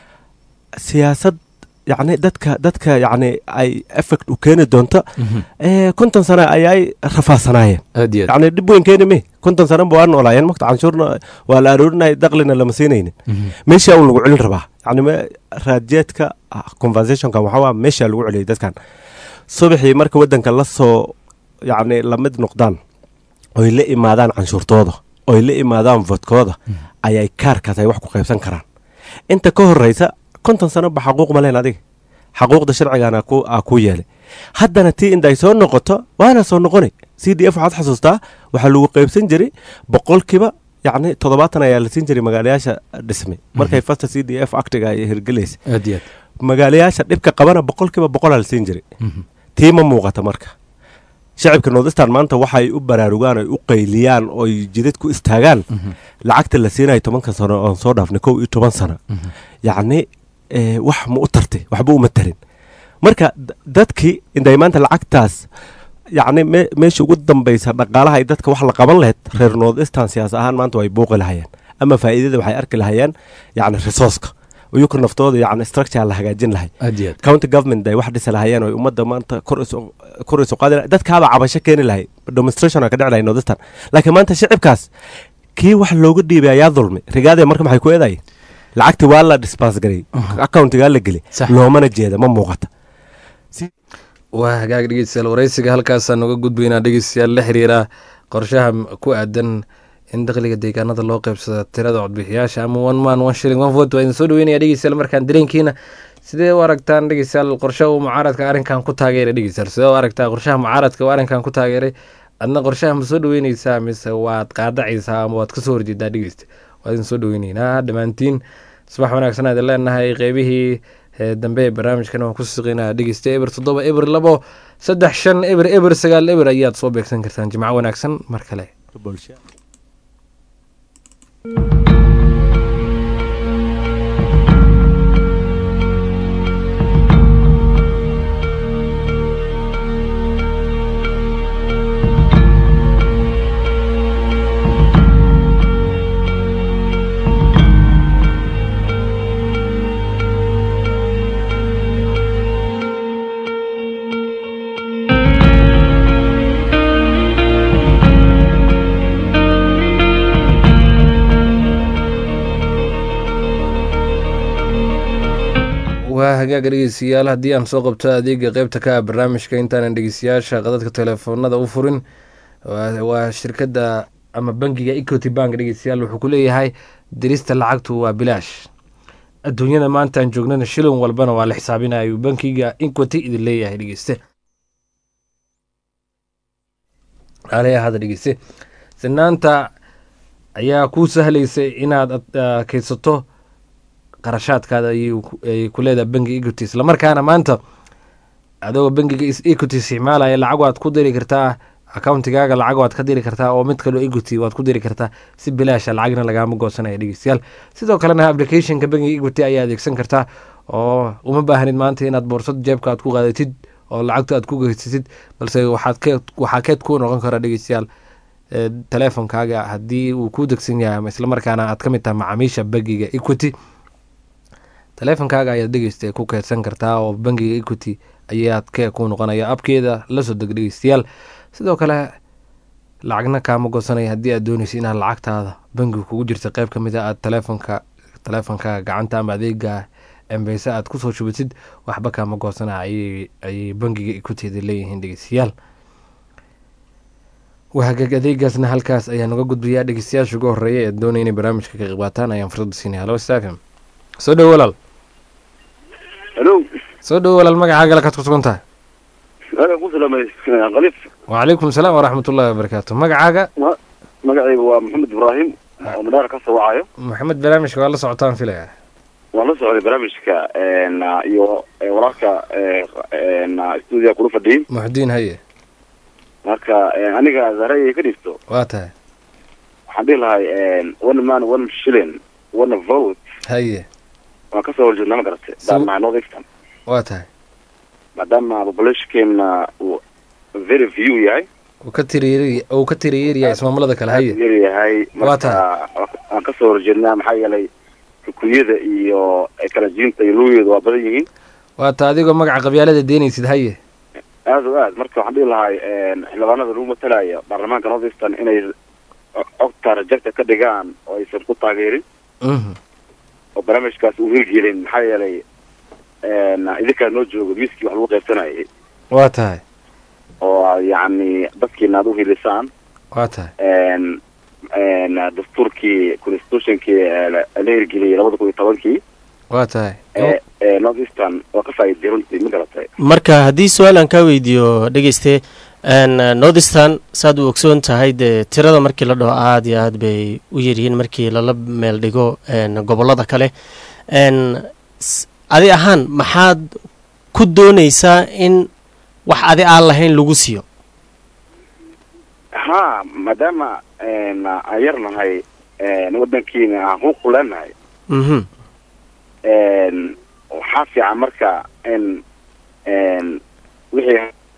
siyaasad yacni dadka dadka yacni ay effect u keeni doonto ee konton sano ayay rafaasanaayeen aad iyo aad yacni dhib weyn keeni me konton sano ba waa noolaayeen makta canshuurna waa la aroorinaya daqlina lama siinaynin meeshaa un lagu celin rabaa yacni me- raadjeedka ah, conversationka waxaa waa meeshaa lagu celiyay dadkan subaxii marka wadanka la soo yacni lamid noqdaan oy la imaadaan canshuurtooda oy la imaadaan vodkooda ayay kaarkaas ay wax ku qaybsan karaan inta ka horeysa konton sano ba xaquuq ma leen adiga xaquuqda sharcigana ku aa ku yeelay haddana tii inday soo noqoto waana soo noqonay c d f waxaad xasuustaa waxaa lagu qaybsan jiray boqolkiiba yacni toddobaatan ayaa la siin jiray magaalayaasha dhismay markay fasta c d f actiga ay hirgelaysa aad iyo aad magaalayaasha dhibka qabana boqolkiiba boqolaa la siin jiray tii ma muuqata marka shacibka nordistan maanta waxay u baraarugaan oy u qayliyaan oy jidad ku istaagaan lacagta la siinayo tobanka sano oon soo dhaafnay kow iyo toban sano yacni eh, wax ma u tartay waxba uma tarin marka d- dadkii inday maanta lacagtaas yacni me- meesha ugu dambaysa dhaqaalaha ay dadka wax la qaban lahayd reer nordistan siyaas ahaan maanta way buuqi lahayeen ama faa'iidada waxay arki lahayeen yacni resourceka iyuka naftooda yacni structure la hagaajin lahay aad iyo aad county government ay wax dhisi lahayeen oo ummadda maanta kor isu kor isu qaadi lahay dadkaaba cabasho keeni lahay demonstration ka dhici lahay nordistan laakiin maanta shicibkaas kii wax looga dhiibay ayaa dulmi rigaadee marka maxay ku eedaye lacagtii waa la dispense garay accountigaa la geli Sax. loomana jeeda ma muuqata waa hagaag dhegeystayaal wareysiga halkaasaan uga gudbaynaa dhegeystayaal la xiriira qorshaha m- ku aadan in dakhliga deegaanada loo qaybsado tirada codbixiyaasha ama one man one shilling one vote waa idin soo dhaweynaya dhegeystayaal markaan dareenkiina sidee u aragtaan dhegeystayaal qorshaha uu mucaaradka arrinkan ku taageeray dhegeystayaal sidee u aragtaa qorshaha mucaaradka uu arrinkan ku taageeray adna qorshaha ma soo dhaweyneysaa mise waad qaadacaysaa ama waad kasoo horjeedaa dhegeysta waa idin soo dhaweyneynaa dhammaantiin subax wanaagsan aad leenahay qeybihii ee dambe ee barnaamijkan waan ku siqinaa dhegeysta eber toddoba eber labo saddex shan eber eber sagaal eber ayaad soo beegsan kartaan jimco wanaagsan mar kale waa hagaaga dhegeystayaal haddii aan soo qabto adeega qeybta ka ah barnaamijka intaanan dhegeystayaasha qadadka telefoonada u furin waa waa shirkadda ama bangiga equity bank dhegeystayaal wuxuu ku leeyahay dirista lacagtu waa bilaash adduunyada maanta aan joognana shilin walbana waa la xisaabinayo bankiga equity idin leeyahay dhegeyste aleya hada dhegeyste sinaanta ayaa kuu sahlaysa inaad ah, kaydsato qarashaadkaada ayuu ku- ay ku leedahay bangiga equity islamarkaana maanta adoo bangiga is- equity isticmaalaya lacag waad ku diri kartaa accountigaaga lacag waad ka diri kartaa oo mid kaloo equity waad ku diri kartaa si bilaasha lacagna lagaama goosanaya dhegeystayaal sidoo kalena applicationka bangiga equity ayaa adeegsan kartaa oo uma baahnid maanta inaad boorsad jeebka aad ku qaadatid oo lacagta aad ku geysatid balse waxaad keed waxaa keed ku noqon kara dhegeystayaal ee, teleefonkaaga haddii uu ku degsan yahay ama islamarkaana aad ka mid tahay macaamiisha bangiga equity teleefonkaaga ayaad dhegeysta ku keydsan kartaa oo bangiga equity ayaad kee ku noqonaya abkeeda lasoo deg dhegeystayaal sidoo kale lacagna kaama goosanaya haddii aad dooneysa inaad lacagtaada bangiga kugu jirta qeyb ka mid a aad teleefonka teleefonkaaga gacanta ama adeega embeyse aad kusoo shubatid waxba kaama goosana ayay ayay bangiga equiteeda leeyihiin dhegeystayaal wahagaag adeegaasna halkaas ayaan uga gudbayaa dhegeystayaasha ugu horeeya ee doonaya inay barnaamijka ka qayb qaataan ayaan fursada siinaya halo stafm soo dhowo walaal halo soo dhowo walaal magacaaga lakaad ku sugan tahay alan ku salaamay qalif wacalaykum salaam waraxmat ullahi wabarakaatu magacaaga magacayga waa maxamed ibraahim oo madhaar ka soo wacayo maxamed barnaamijka waa la socotaan filaya waan la socday barnaamijka iyo wararka stuudiga kula fadhiyey muxudiin haye marka aniga zaraya ka dhigto waa tahay waxaan dhihi lahay one man one shilling one vote haye waan kasoo horjeednaa ma garatay daamaha north eastern waa tahay maadaama populationkeena uu very few yahay uu ka tiriyeer uu ka tiriyeeryahay ismaamulada kale haye yar yahay Waa marka waan kasoo horjeednaa maxaa yeelay rukuyada iyo kalajiinta iyo lugeeda waa badan yihiin waa ta adigoo magaca qabyaalada deenaysid haye aad o aad marka waxaan dhihi lahay xildhibaanada lagu matalaya baarlamaanka north eastern inay cogta rajagta ka dhigaan oo aysan ku taageerin mhm oo barnaamijkaas uu hirgelin maxaa yeelay idinkaa noo jooga miiskii wax lagu qaybsanayay waa tahay oo yacni dadkiina aad u hilisaan waa tahay dastuurkii constitutionkii la hirgeliyay labada kun iyo tobankii waa tahay ee ee north eastern waa ka faa'iiday runtii ma garatay marka haddii su-aal aan kaa weydiiyo dhegeyste northeastern saad u ogsoon tahay dee tirada markii la dhaho aada iyo aad bay u yaryihiin markii lala meel dhigo gobollada kale s- adi ahaan maxaad ku dooneysaa in wax adi aan lahayn lagu siiyo ha maadaama aan yar nahay wadankiina aan xuquuq leenahay mhm waxaa fiican marka in wixii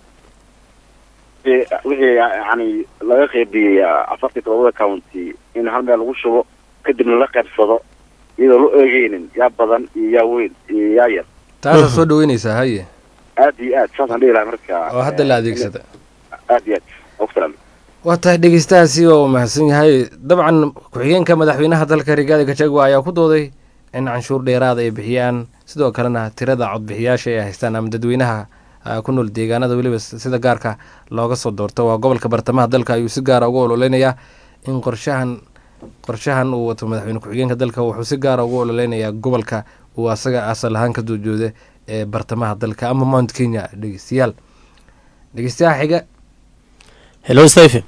wixii yani laga qeybiyey afartii todobada county in hal meel lagu shubo kadibna la qaybsado iyadoo la eegeynin yaa badan iyo yaa weyn iyo yaa yar taasaa soo dhaweynaysaa haye aad iyo aad saasaan dhihi lahay marka oo hadda la adeegsada aad iyo aad wasalaam waa tahay dhegeystahaasi oo mahadsan yahay dabcan ku-xigeenka madaxweynaha dalka rigaadi gachagua ayaa ku dooday in canshuur dheeraada ay bixiyaan sidoo kalena tirada codbixiyaasha ay haystaan ama dadweynaha ah, ku nool deegaanada weliba s- sida gaarka looga soo doorto waa gobolka bartamaha dalka ayuu si gaara ugu ololeynayaa in qorshahan qorshahan uu wato madaxweyne ku-xigeenka dalka wuxuu si gaara ugu ololeynayaa gobolka uu asaga asal ahaan ka doojooda ee bartamaha dalka ama mount kenya dhegeystayaal dhegeystayaha xiga hello stephen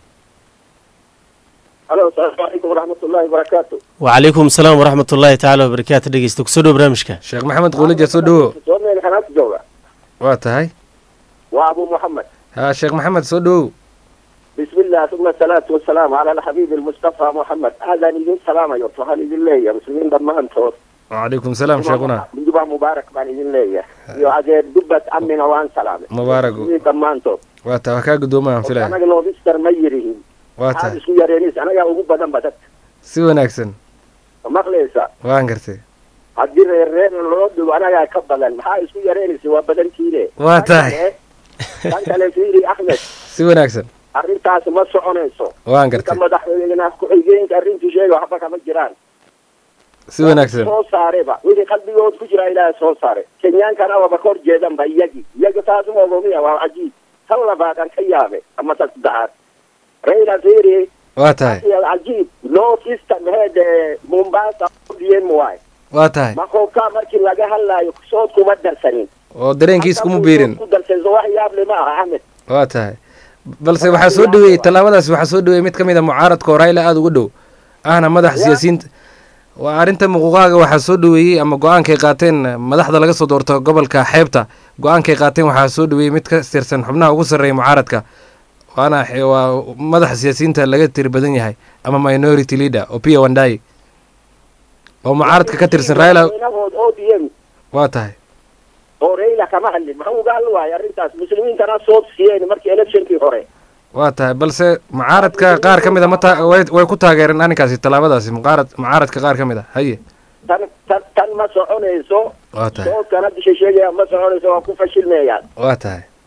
alo asalaamu calaykum waraxmat ullahi wabarakaatu wacalaykum asalaam waraxmat ullaahi tacaala wabarakaatu dhegeysta kusoo dhow barnaamijka sheekh maxamed quulija soo dhowo soo meel xanaanta jooga waa tahay waa abu muxamed ha sheekh maxamed soo dhowow bismi illah uma asalaatu wasalaamu cala alxabiibi almustafa muxamed aadaan idin salaamayo waxaan idin leeyahay muslimiin dhammaantood wacalaykum salaam sheekhuna jubaa mubaarak baan idin leeyahay iyo adeer dubbad amina waan salaamay Mubaaraku. muslimiin dhammaantood waa tahay waa kaa guddoomaa aan filaya anaga noodister ma yirihin waa maxaad tahay isku yareenis anagaa ugu badan ba dadka si wanaagsan maqlaysa waan gartay haddii reerreena loo dhigo anagaa ka badan maxaa isku yareenaysa waa badantiine Waa Tan tahay. kale- tan kale fiiri axmed si wanaagsan arrintaas ma soconayso waan ka gartay madaxweyne ku-xigeenka arrintii sheega waxba kama jiraan si wanaagsan soo saareba wixii qalbigood ku jira ilaaha soo saare kenyaankana waba ka hor jeedanba iyagii iyaga taas ma ogomiya waa cajiib tan labaad aan ka yaabe ama tan saddexaad raila fiiri waa tahay iyo cajiib north eastern head ee mombasa odm waay waa tahay makoobkaa markii laga hadlaayo sood kuma darsanin oo dareenkiis kuma biirin ku darsanso wax yaable ma aha axmed waa tahay balse waxaa soo dhaweeyey tallaabadaas waxaa soo dhaweeyey mid ka mid a mucaaradka oo raila aada uga dhow ahna madax siyaasiyiinta waa arrinta muquuqaaga waxaa soo dhaweeyey ama go-aankay qaateen madaxda laga soo doorto gobolka xeebta go-aankay qaateen waxaa soo dhaweeyey mid ka tirsan xubnaha ugu sarreeya mucaaradka waana xe- waa madaxa siyaasiyiinta laga tiri badan yahay ama minority leader opia wandai oo mucaaradka ka tirsan raila madaxweynahood odm waa tahay oo raila kama hadlin maxaa uga hadli waayo arrintaas muslimiintana soo siiyeen markii electionkii hore waa tahay balse mucaaradka qaar ka mid a ma taa- way way ku taageereen arrinkaasi tallaabadaasi muqaarad mucaaradka qaar ka mid a haye tan tan tan ma soconayso waa tahay soodkan hadda sheegaya ma soconayso waa ku fashilmayaan waa tahay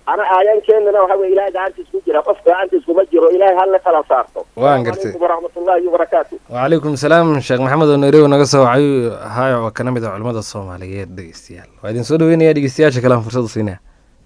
ana aayankeenana waxa weye ilahay gacantiis ku jira qof gacantiis kuma jiro ilahay hala kala saarto waan gartay calaykum waraxmatullahi wabarakaatu wacalaykum salaam sheekh maxamed oo nairobi naga soo wacay haayo oo kana mid ah culimmada soomaaliyeed dhegeystayaal waa idin soo dhaweynaya dhegeystayaasha kale aan fursad u siinaya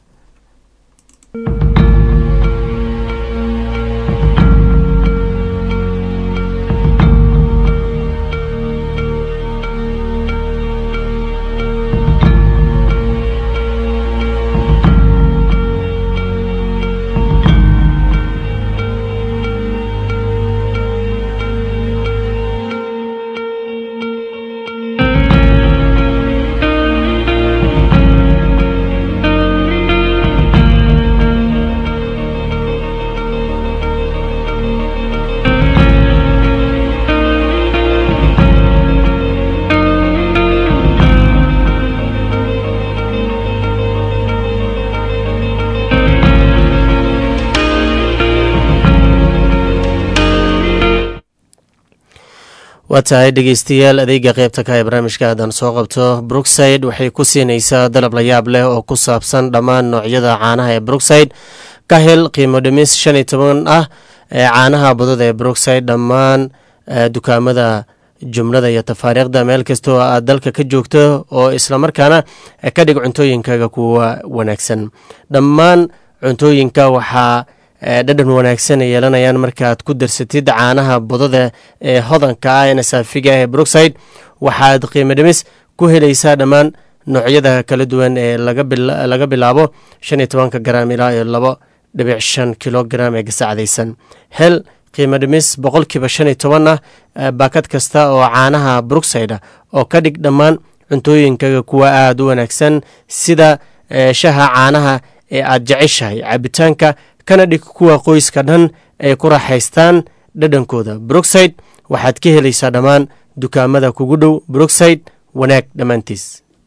waa tahay dhegeystayaal adeega qeybta ka ee barnaamijka haddaan soo qabto brookside waxay ku siinaysaa dalab la yaab leh oo ku saabsan dhammaan noocyada caanaha ee brookside ka hel qiimo dhimis shan iyo toban ah ee caanaha budada ee brookside dhammaan dukaamada jumlada iyo tafaariikhda meel kasta oo aad dalka ka joogto oo islamarkaana ka dhig cuntooyinkaaga kuwa wanaagsan dhammaan cuntooyinka waxaa dhadhan wanaagsan ay yeelanayaan markaaad ku darsatid caanaha budada ee hodanka ah ee nasaafiga ee brookside waxaad qiimo dhimis ku helaysaa dhammaan noocyada kala duwan ee laga bilaabo shan iyo tobanka garaam ilaa iyo labo dhibic shan kilogaram ee gasacdaysan hel qiimo dhimis boqolkiiba shan iyo toban ah baakad kasta oo caanaha brookside ah oo ka dhig dhammaan cuntooyinkaga kuwa aada u wanaagsan sida shaha caanaha ee aad jeceshahay cabitaanka kana dhig kuwa qoyska dhan ay ku raaxaystaan dhadhankooda brookside waxaad ka helaysaa dhammaan dukaamada kugu dhow brookside wanaag dhammaantiis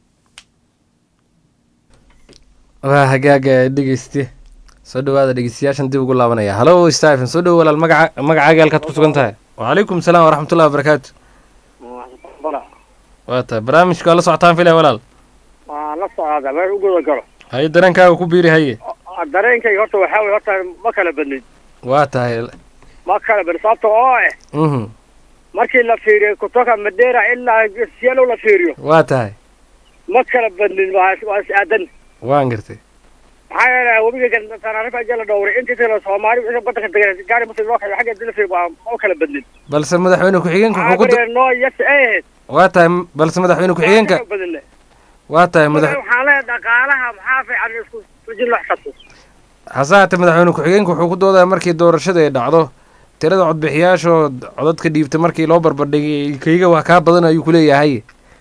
waa hagaaga dhegeyste soo dhawaada dhegeystayaashan dib ugu laabanaya halo stephen soo dhowo walaal magaca magacaaga halkaad ku sugan tahay wacalaykum salaam waraxmatullahi wabarakaatu waa tahay barnaamijka waa la socotaan filaya walaal waa la socda meel u guda galo haye dareenkaaga ku biiri haye dareenkayga horta waxaa weye horta ma kala badnin waa tahay ma kala badnin sababta oo eh mhm markii la fiiriyo kutoka madera ilaa sielo la fiiriyo waa tahay ma kala badnin waa waa is aadan waan gartay maxaa yeelay webiga tanaarifa aja la dhowray intii kale soomaali wixii badanka degan gaari muslim loo kale xagga hadii la fiiriyo waa ma kala badnin balse madaxweyne ku-xigeenka wuxuu ku maxaa noo yas ay ahayd waa tahay balse madaxweyne ku-xigeenka Waa badinle. waa tahay madax waxaan leeyahay dhaqaalaha maxaa fiican in isku sujin loo xisabto hase haatee madaxweyne ku-xigeenka wuxuu ku doodaya markii doorashada ay dhacdo tirada codbixiyaashoo codadka dhiibtay markii loo barbardhigay kayga waa kaa badan ayuu kuleeyahay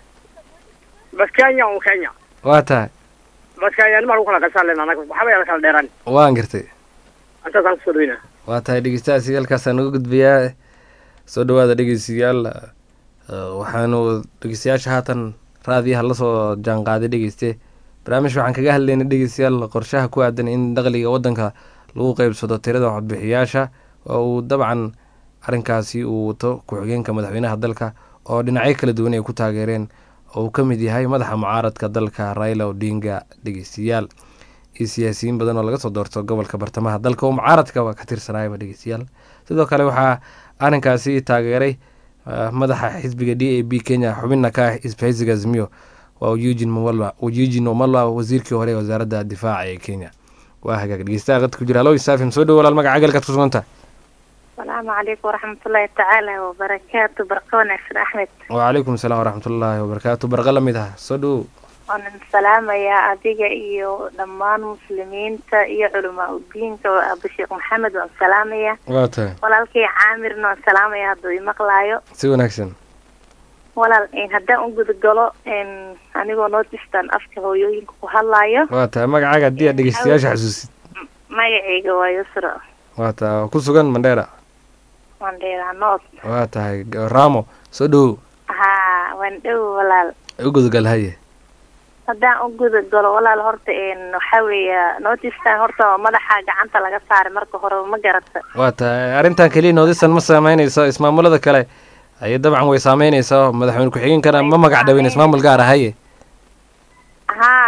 bas kenya un kenya waa tahay bas kenya nima lagu kala qasaan lena anaga waxba yala kala dheeraan waan gartay intaasaan kusoo dhaweynaa waa tahay dhegeystahaasi halkaasaan uga gudbayaa soo dhawaada dhegeystayaal waxaanu dhegeystayaasha haatan raadiyaha lasoo jaanqaaday dhegeyste barnaamij waxaan kaga hadlaynay dhegeystayaal qorshaha ku aadan in dakhliga waddanka lagu qeybsado tirada codbixiyaasha oo uu dabcan arrinkaasi uu wato ku-xigeenka madaxweynaha dalka oo dhinacyo kala duwan ay ku taageereen oo uu ka mid yahay madaxa mucaaradka dalka raila odinga dhegeystayaal iyo siyaasiyiin badan oo laga soo doorto gobolka bartamaha dalka oo mucaaradka waa ka tirsanayaba dhegeystayaal sidoo kale waxaa arrinkaasi taageeray madaxa xisbiga d a b kenya xubinna ka ah isbahaysiga azmiyo waa eugin mawalwa eugin omalwa wasiirkii hore ee wasaaradda difaaca ee kenya waa hagaag dhegeystaha qadka ku jira halo isaafim soo dhowo walaal magaca galkaad ku suganta asalaamu calaykum waraxmatullaahi tacaala wabarakaatu barka wanaagsan axmed wacalaykum asalaam waraxmatullaahi wabarakaatu barqa la mid ah soo dhowo waanan salaamayaa adiga iyo dhammaan muslimiinta iyo culamaa udiinka abu sheekh maxamed waan salaamayaa waa tahay walaalkay caamirna waan salaamaya hadduu imaqlaayo si wanaagsan walaal haddaan u gudagalo anigoo notistan afka hooyooyinka ku hadlaayo waa tahay magacaaga haddii aad dhegeystayaasha xasuusid magacayga waa yusra waa tahay ku sugan mandheera mandheera north waa tahay ramo soo dhowo haa waan dhow walaal u gudagal haye haddaan u guda galo walaal horta waxaa weeya notistan horta madaxa gacanta laga saaray marka hore ma garata waa tahay arrintan keliya noodisan ma saameynayso ismaamulada kale ayay dabcan way saameynaysaa madaxweyne ku-xigeenkana ma magac dhawin ismaamul gaar ah haye haa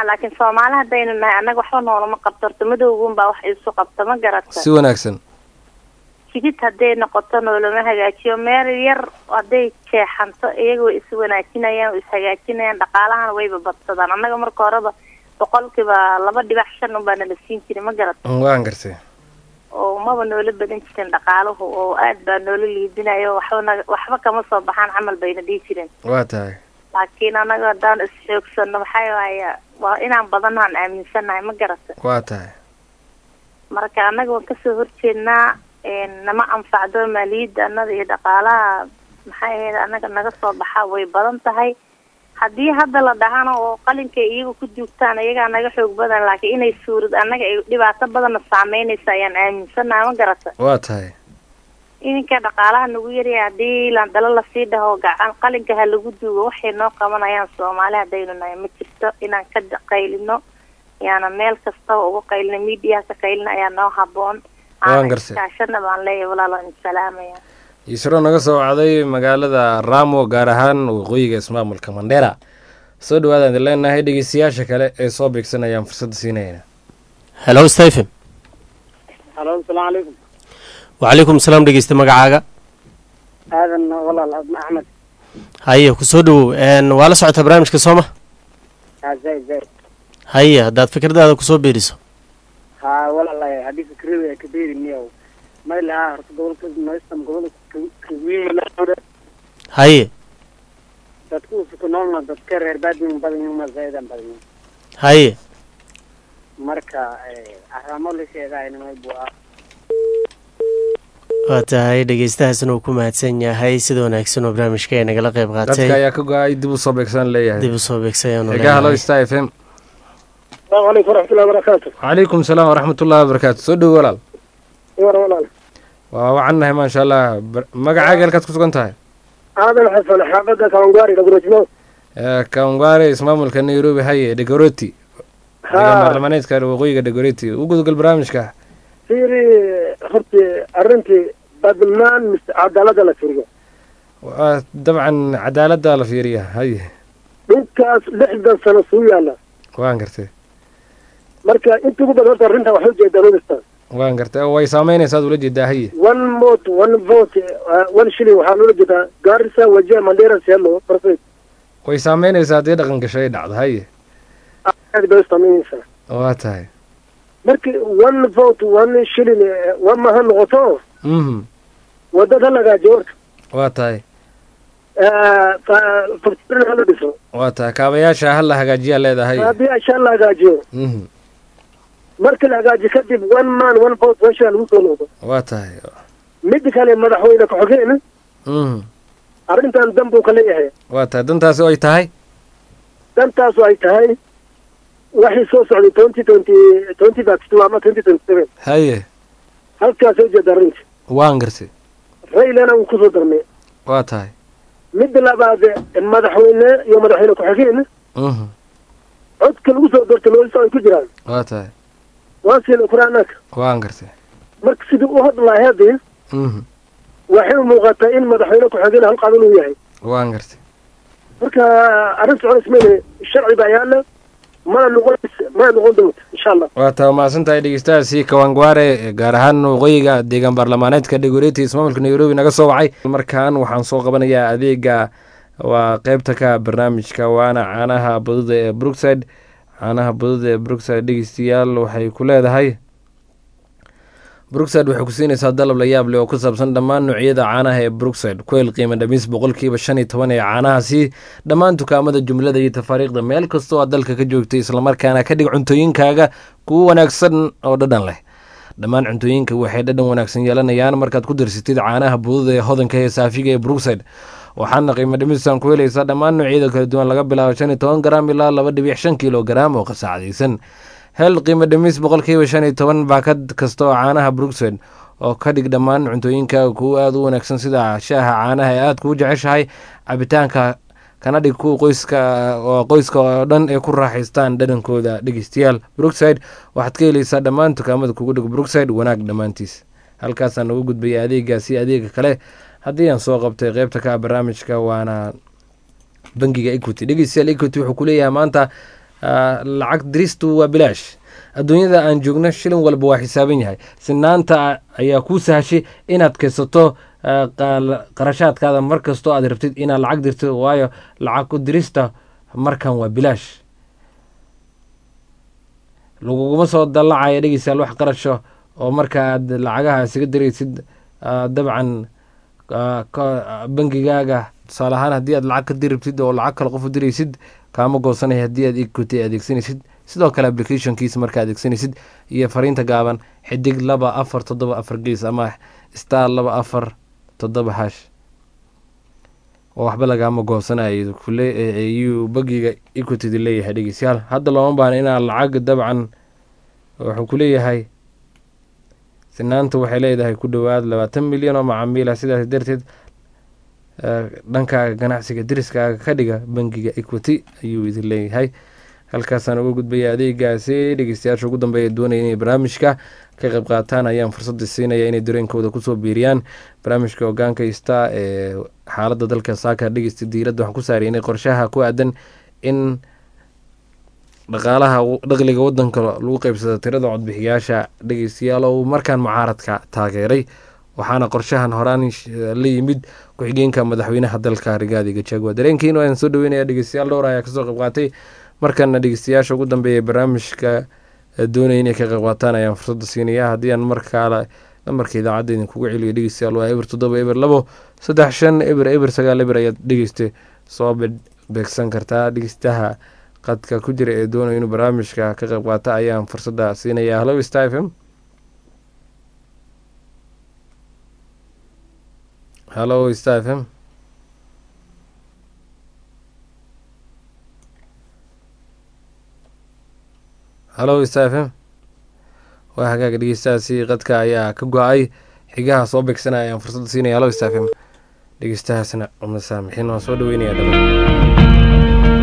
laakiin soomaali haddaynu nahay annaga waxba noolama qabto horta madowgun baa wax isu qabta ma garata si wanaagsan jigid hadday noqoto noolama hagaajiyo meel yar hadday jeexanto iyaga way is wanaajinayaan way is hagaajinayaan dhaqaalahana wayba badsadaan annaga marka horeba boqolkiiba laba dhibac shan unbaa nala siin jiray ma garata waan gartay oo maba noola badan jirin dhaqaaluhu oo aad baa noola liidinayo waxba naga waxba kama soo baxaan camal bayna dhihi jireen waa tahay laakiin annaga haddaan is-xoogsano maxaa waaya waa inaan badanaan aaminsanahay ma garata waa tahay marka annaga waan kasoo horjeednaa nama anfacdo maaliyadda annada iyo dhaqaalaha maxay ahayd annaga naga soo baxaa way badan tahay haddii hadda la dhahana oo qalinka iyaga ku duugtaan iyagaa naga xoog badan laakiin inay suurad annaga ay dhibaato badanna saameynaysa ayaan aaminsanaha ma garata waa tahay ininka dhaqaalaha nagu yaryahay haddii landalo lasii dhaho gacan qalinka ha lagu duugo waxay noo qabanayaan soomaali haddaynu nahay ma jirto inaan ka qaylino yaana meel kastaba uga qaylino miidiyaha ka qaylina ayaa noo haboon waan gartay kaashana baan leeyahay walaalo in salaamaya isro naga soo wacday magaalada ramo gaar ahaan waqooyiga ismaamulka mandera soo dhawaadaan idin leenahay dhegeystayaasha kale ee soo beegsanayaan fursadda siinayna hello stephen halo asalaamu calaykum wacalaykum salaam dhegeysta magacaaga aadan walaal abna axmed haye kusoo dhawow waa la socotaa barnaamijka sooma haa zaid zaid haye haddaad fikradaada kusoo beeriso haa walaalahay haddii fikrada ay ka beeri miyaw maylaha horta gobolka noystam gobolka kawiimalaa haye dadku usuku noolna dadka reer baadin badan ma zaidan badan haye marka aramo la sheegaynamay buu ah waa tahay dhegeystahaasna uu ku mahadsan yahay sida wanaagsan oo barnaamijka ay nagala qayb qaatay dadka ayaa ka go-ay dib u soo beegsan leeyahay dib u soo beegsayaanu xigaa halo star f m asalaamu calaykum waraxmatullahi wabarakaatu calaykum salaam waraxmatullahi wabarakaatu soo dhowo walaal iwar walaal waa wacannahay maasha allah magacaaga halkaad ku sugan tahay aadan xasan xaafadda kawangaari dhagurojmo kawangware ismaamulka nairobi haye dhegoroti deegaan baarlamaneedka waqooyiga dhegoroti u gudgal barnaamijka fiiri horti arrintii badnaan mise cadaalada la firiyo waa dabcan cadaaladda la fiiriya haye dhulkaas lixdan sano suu yaala waan gartay marka inta ugu badan horta arrinta waxay ujeedaa rodistan waan gartay oo way saameynaysaa ad ula jeedaa haye one mot one vote one shilling waxaa loola jeedaa gaarisa wajia mandera sielo perfect way saameynaysaa haddii dhaqan gasho ay dhacdo haye aad bay u saameynaysaa waa tahay marki one vote one shilling one maha noqoto mhm wadada la hagaajiyo horta waa tahay faktorin hala dhiso waa tahay kaabayaasha hal la hagaajiyaa leedahay haddii ashaan la hagaajiyo mhm markii la hagaajiyo kadib one man one vote one shilling lagu soo noqdo waa tahay mid kale madaxweyne ku-xigeen mhm arrintan dan buu ka leeyahay waa tahay dantaasi ay tahay dantaasu ay tahay waxay soo socday twenty twenty twenty thirty two ama twenty twenty seven haye halkaas soo jeeda arrinta waan gartay raylana uu kusoo darmay waa tahay midda labaad madaxweyne iyo madaxweyne ku-xigeen mhm codka lagu soo doortay loolisa ay ku jiraan waa tahay waa siina qur-aanaka waan gartay marka sidii u hadlahay haddii mhm waxay u muuqataa in madaxweyne ku-xigeen hal qabil uu yahay waan gartay marka arrin soconays mayne sharci baa yaala mana noqon mana noqon doonta insha allah waa taa mahadsan tahay dhegeystahaasi kawangware gaar ahaan waqooyiga deegaan baarlamaaneedka dhegoreti ismaamulka nairobi naga soo wacay markan waxaan soo qabanayaa adeega waa qeybta ka barnaamijka waana caanaha baduda ee brookside caanaha baduda ee brookside dhegeystayaal waxay ku leedahay brookside waxay ku siinaysaa dalab la yaab leh oo ku saabsan dhammaan noocyada caanaha ee brookside kuel qiimo dhamiis boqolkiiba shan iyo toban ee caanahaasi dhammaan dukaamada jumlada iyo tafaariikhda meel kastoo aad dalka ka joogtay islamarkaana ka dhig cuntooyinkaaga kuwo wanaagsan oo dhadhan leh dhammaan cuntooyinka waxay dhadhan wanaagsan yeelanayaan markaad ku darsatid caanaha bududa ee hodanka ee saafiga ee brookside waxaana qiimo dhimistan ku helaysaa dhammaan noocyada kala duwan laga bilaabo shan iyo toban garaam ilaa laba dhibic shan kilo garaam oo qasaacdaysan hel qiimo dhimis boqolkiiba shan iyo toban baakad kasta oo caanaha brookside oo ka dhig dhammaan cuntooyinkaaga kuwo aada u wanaagsan sida shaaha caanaha ee aada kuu jeceshahay cabitaanka kana dhig kuwa qoyska oo qoyska oo dhan ay ku raaxaystaan dhadhankooda dhegeystayaal brookside waxaad ka helaysaa dhammaan dukaamada kugu dhig brookside wanaag dhammaantiis halkaasaan uga gudbaya adeegaasi adeega kale haddii aan soo qabtay qeybta ka barnaamijka waana bangiga equity dhegeystayaal equity wuxuu kuleeyahay maanta lacag diristu waa bilaash adduunyada aan joogno shilin walba waa xisaaban yahay sinaanta ayaa kuu sahashay inaad kaysato qarashaadkaada mar kastoo aad rabtid inaad lacag dirto waayo lacag ku dirista markan waa bilaash laguguma soo dallacaya dhegeystayaal wax qarasho oo marka aad lacagaha isaga diraysid dabcan bangigaaga tusaale ahaan haddii aad lacag ka diribtid oo lacag kale qof u diraysid kaama goosanaya haddii aad equity adeegsanaysid sidoo kale applicationkiisa markaa adeegsanaysid iyo fariinta gaaban xidig laba afar toddoba afar gees ama star laba afar toddoba hash oo waxba lagaama goosanayo ayuu bagiga equitida leeyahay dhegeystayaal hadda looma baahna inaad lacag dabcan wuxuu ku leeyahay sinaanta waxay leedahay ku dhowaad labaatan milyan oo macaamiila sidaas darteed dhankaaga ganacsiga diriskaaga ka dhiga bangiga equity ayuu idin leeyahay halkaasaan uga gudbaya adeegaasi dhegeystayaasha ugu dambeeya doonaya inay barnaamijka ka qayb qaataan ayaan fursadda siinaya inay dareenkooda kusoo biiriyaan barnaamijka hogaanka ista ee xaaladda dalka saaka dhegeysta diiradda waxaan ku saaraynay qorshaha ku aadan in dhaqaalaha dhaqliga wadanka lagu qeybsado tirada codbixiyaasha dhegeystayaal oo markaan mucaaradka taageeray waxaana qorshahan horaan la yimid ku-xigeenka madaxweynaha dalka rigaadi gajagwa dareenkiin waan soo dhaweynaya dhegeystayaal dhowr ayaa kasoo qayb qaatay markana dhegeystayaasha ugu dambeeya barnaamijka doonaya inay ka qayb qaataan ayaan fursadda siinaya haddii aan markaale lambarka idaacadda idinkugu celiyo dhegeystayaal waa eber toddoba eber labo saddex shan eber eber sagaal eber ayaad dhegeysta soo beegsan kartaa dhegeystaha qadka ku jira ee doonaya inuu barnaamijka ka qayb qaata ayaan fursadda siinaya halo star f m halo star f m halo star f m waa hagaaga dhegeystahaasi qadka ayaa ka go-ay xigaha soo beegsanaya ayaan fursadda siinaya halo star f m dhegeystahaasna masaamixin waan soo dhaweynaya dhamaan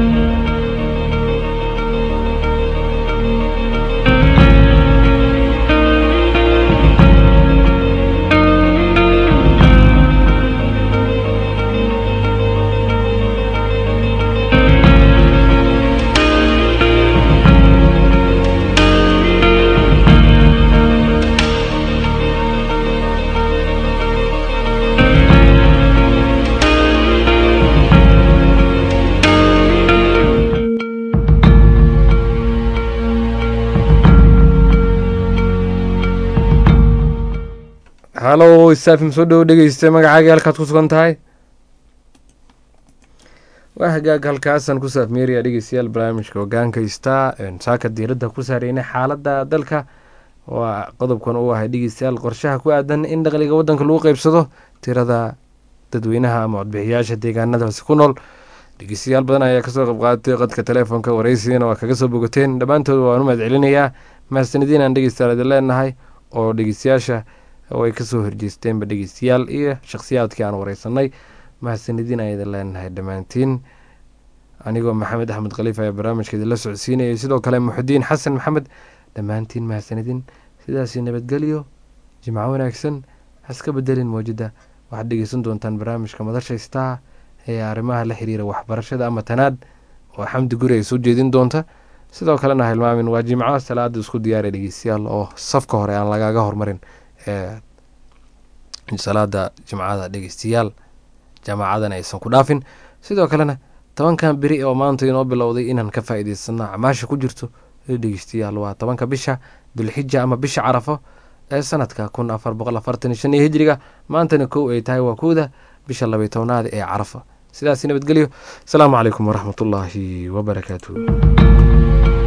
halo saafim soo dhowo dhegeysta magacaaga halkaad ku sugan tahay waa hagaag halkaasaan ku saafmeeraya dhegeystayaal barnaamijka hogaanka star saaka diiradda ku saareynay xaaladda dalka waa qodobkan uu ahay dhegeystayaal qorshaha ku aadan in dhaqliga wadanka lagu qeybsado tirada dadweynaha ama codbixiyaasha deegaanadaasi ku nool dhegeystayaal badan ayaa kasoo qayb qaadatay qadka telefoonka wareysigana waa kaga soo bogateen dhammaantood waan u mahad celinayaa mahadsanadiin aan dhegeystayaal idin leenahay oo dhegeystayaasha oo ay kasoo horjeesteenba dhegeystayaal iyo shakhsiyaadkii aan wareysanay mahadsanidin aan idin leenahay dhammaantiin anigoo maxamed axmed khaliif ayaa barnaamijka idinla socodsiinayay sidoo kale muxudiin xasan maxamed dhammaantiin mahadsanidin sidaasi nabadgelyo jimco wanaagsan haska bedelin mawjada waxaad dhegeysan doontaan barnaamijka madasha star ee arrimaha la xiriira waxbarashada ama tanaad oo xamdi guri ay soo jeedin doonta sidoo kalena hilmaamin waa jimco salaada isku diyaara dhegeystayaal oo safka hore aan lagaga hormarin ee salaada jimcada dhegeystayaal jaamacadana aysan ku dhaafin sidoo kalena tobankan beri oo maanta inoo bilowday inaan ka faa-iideysano acmaasha ku jirto ee dhegeystayaal waa tobanka bisha dulxija ama bisha carafo ee sanadka kun afar boqol afartan shan iyo hijriga maantana kow ay tahay waa kowda bisha labay tobnaad ee carafa sidaasi nabadgelyo asalaamu calaykum waraxmatullaahi wabarakaatu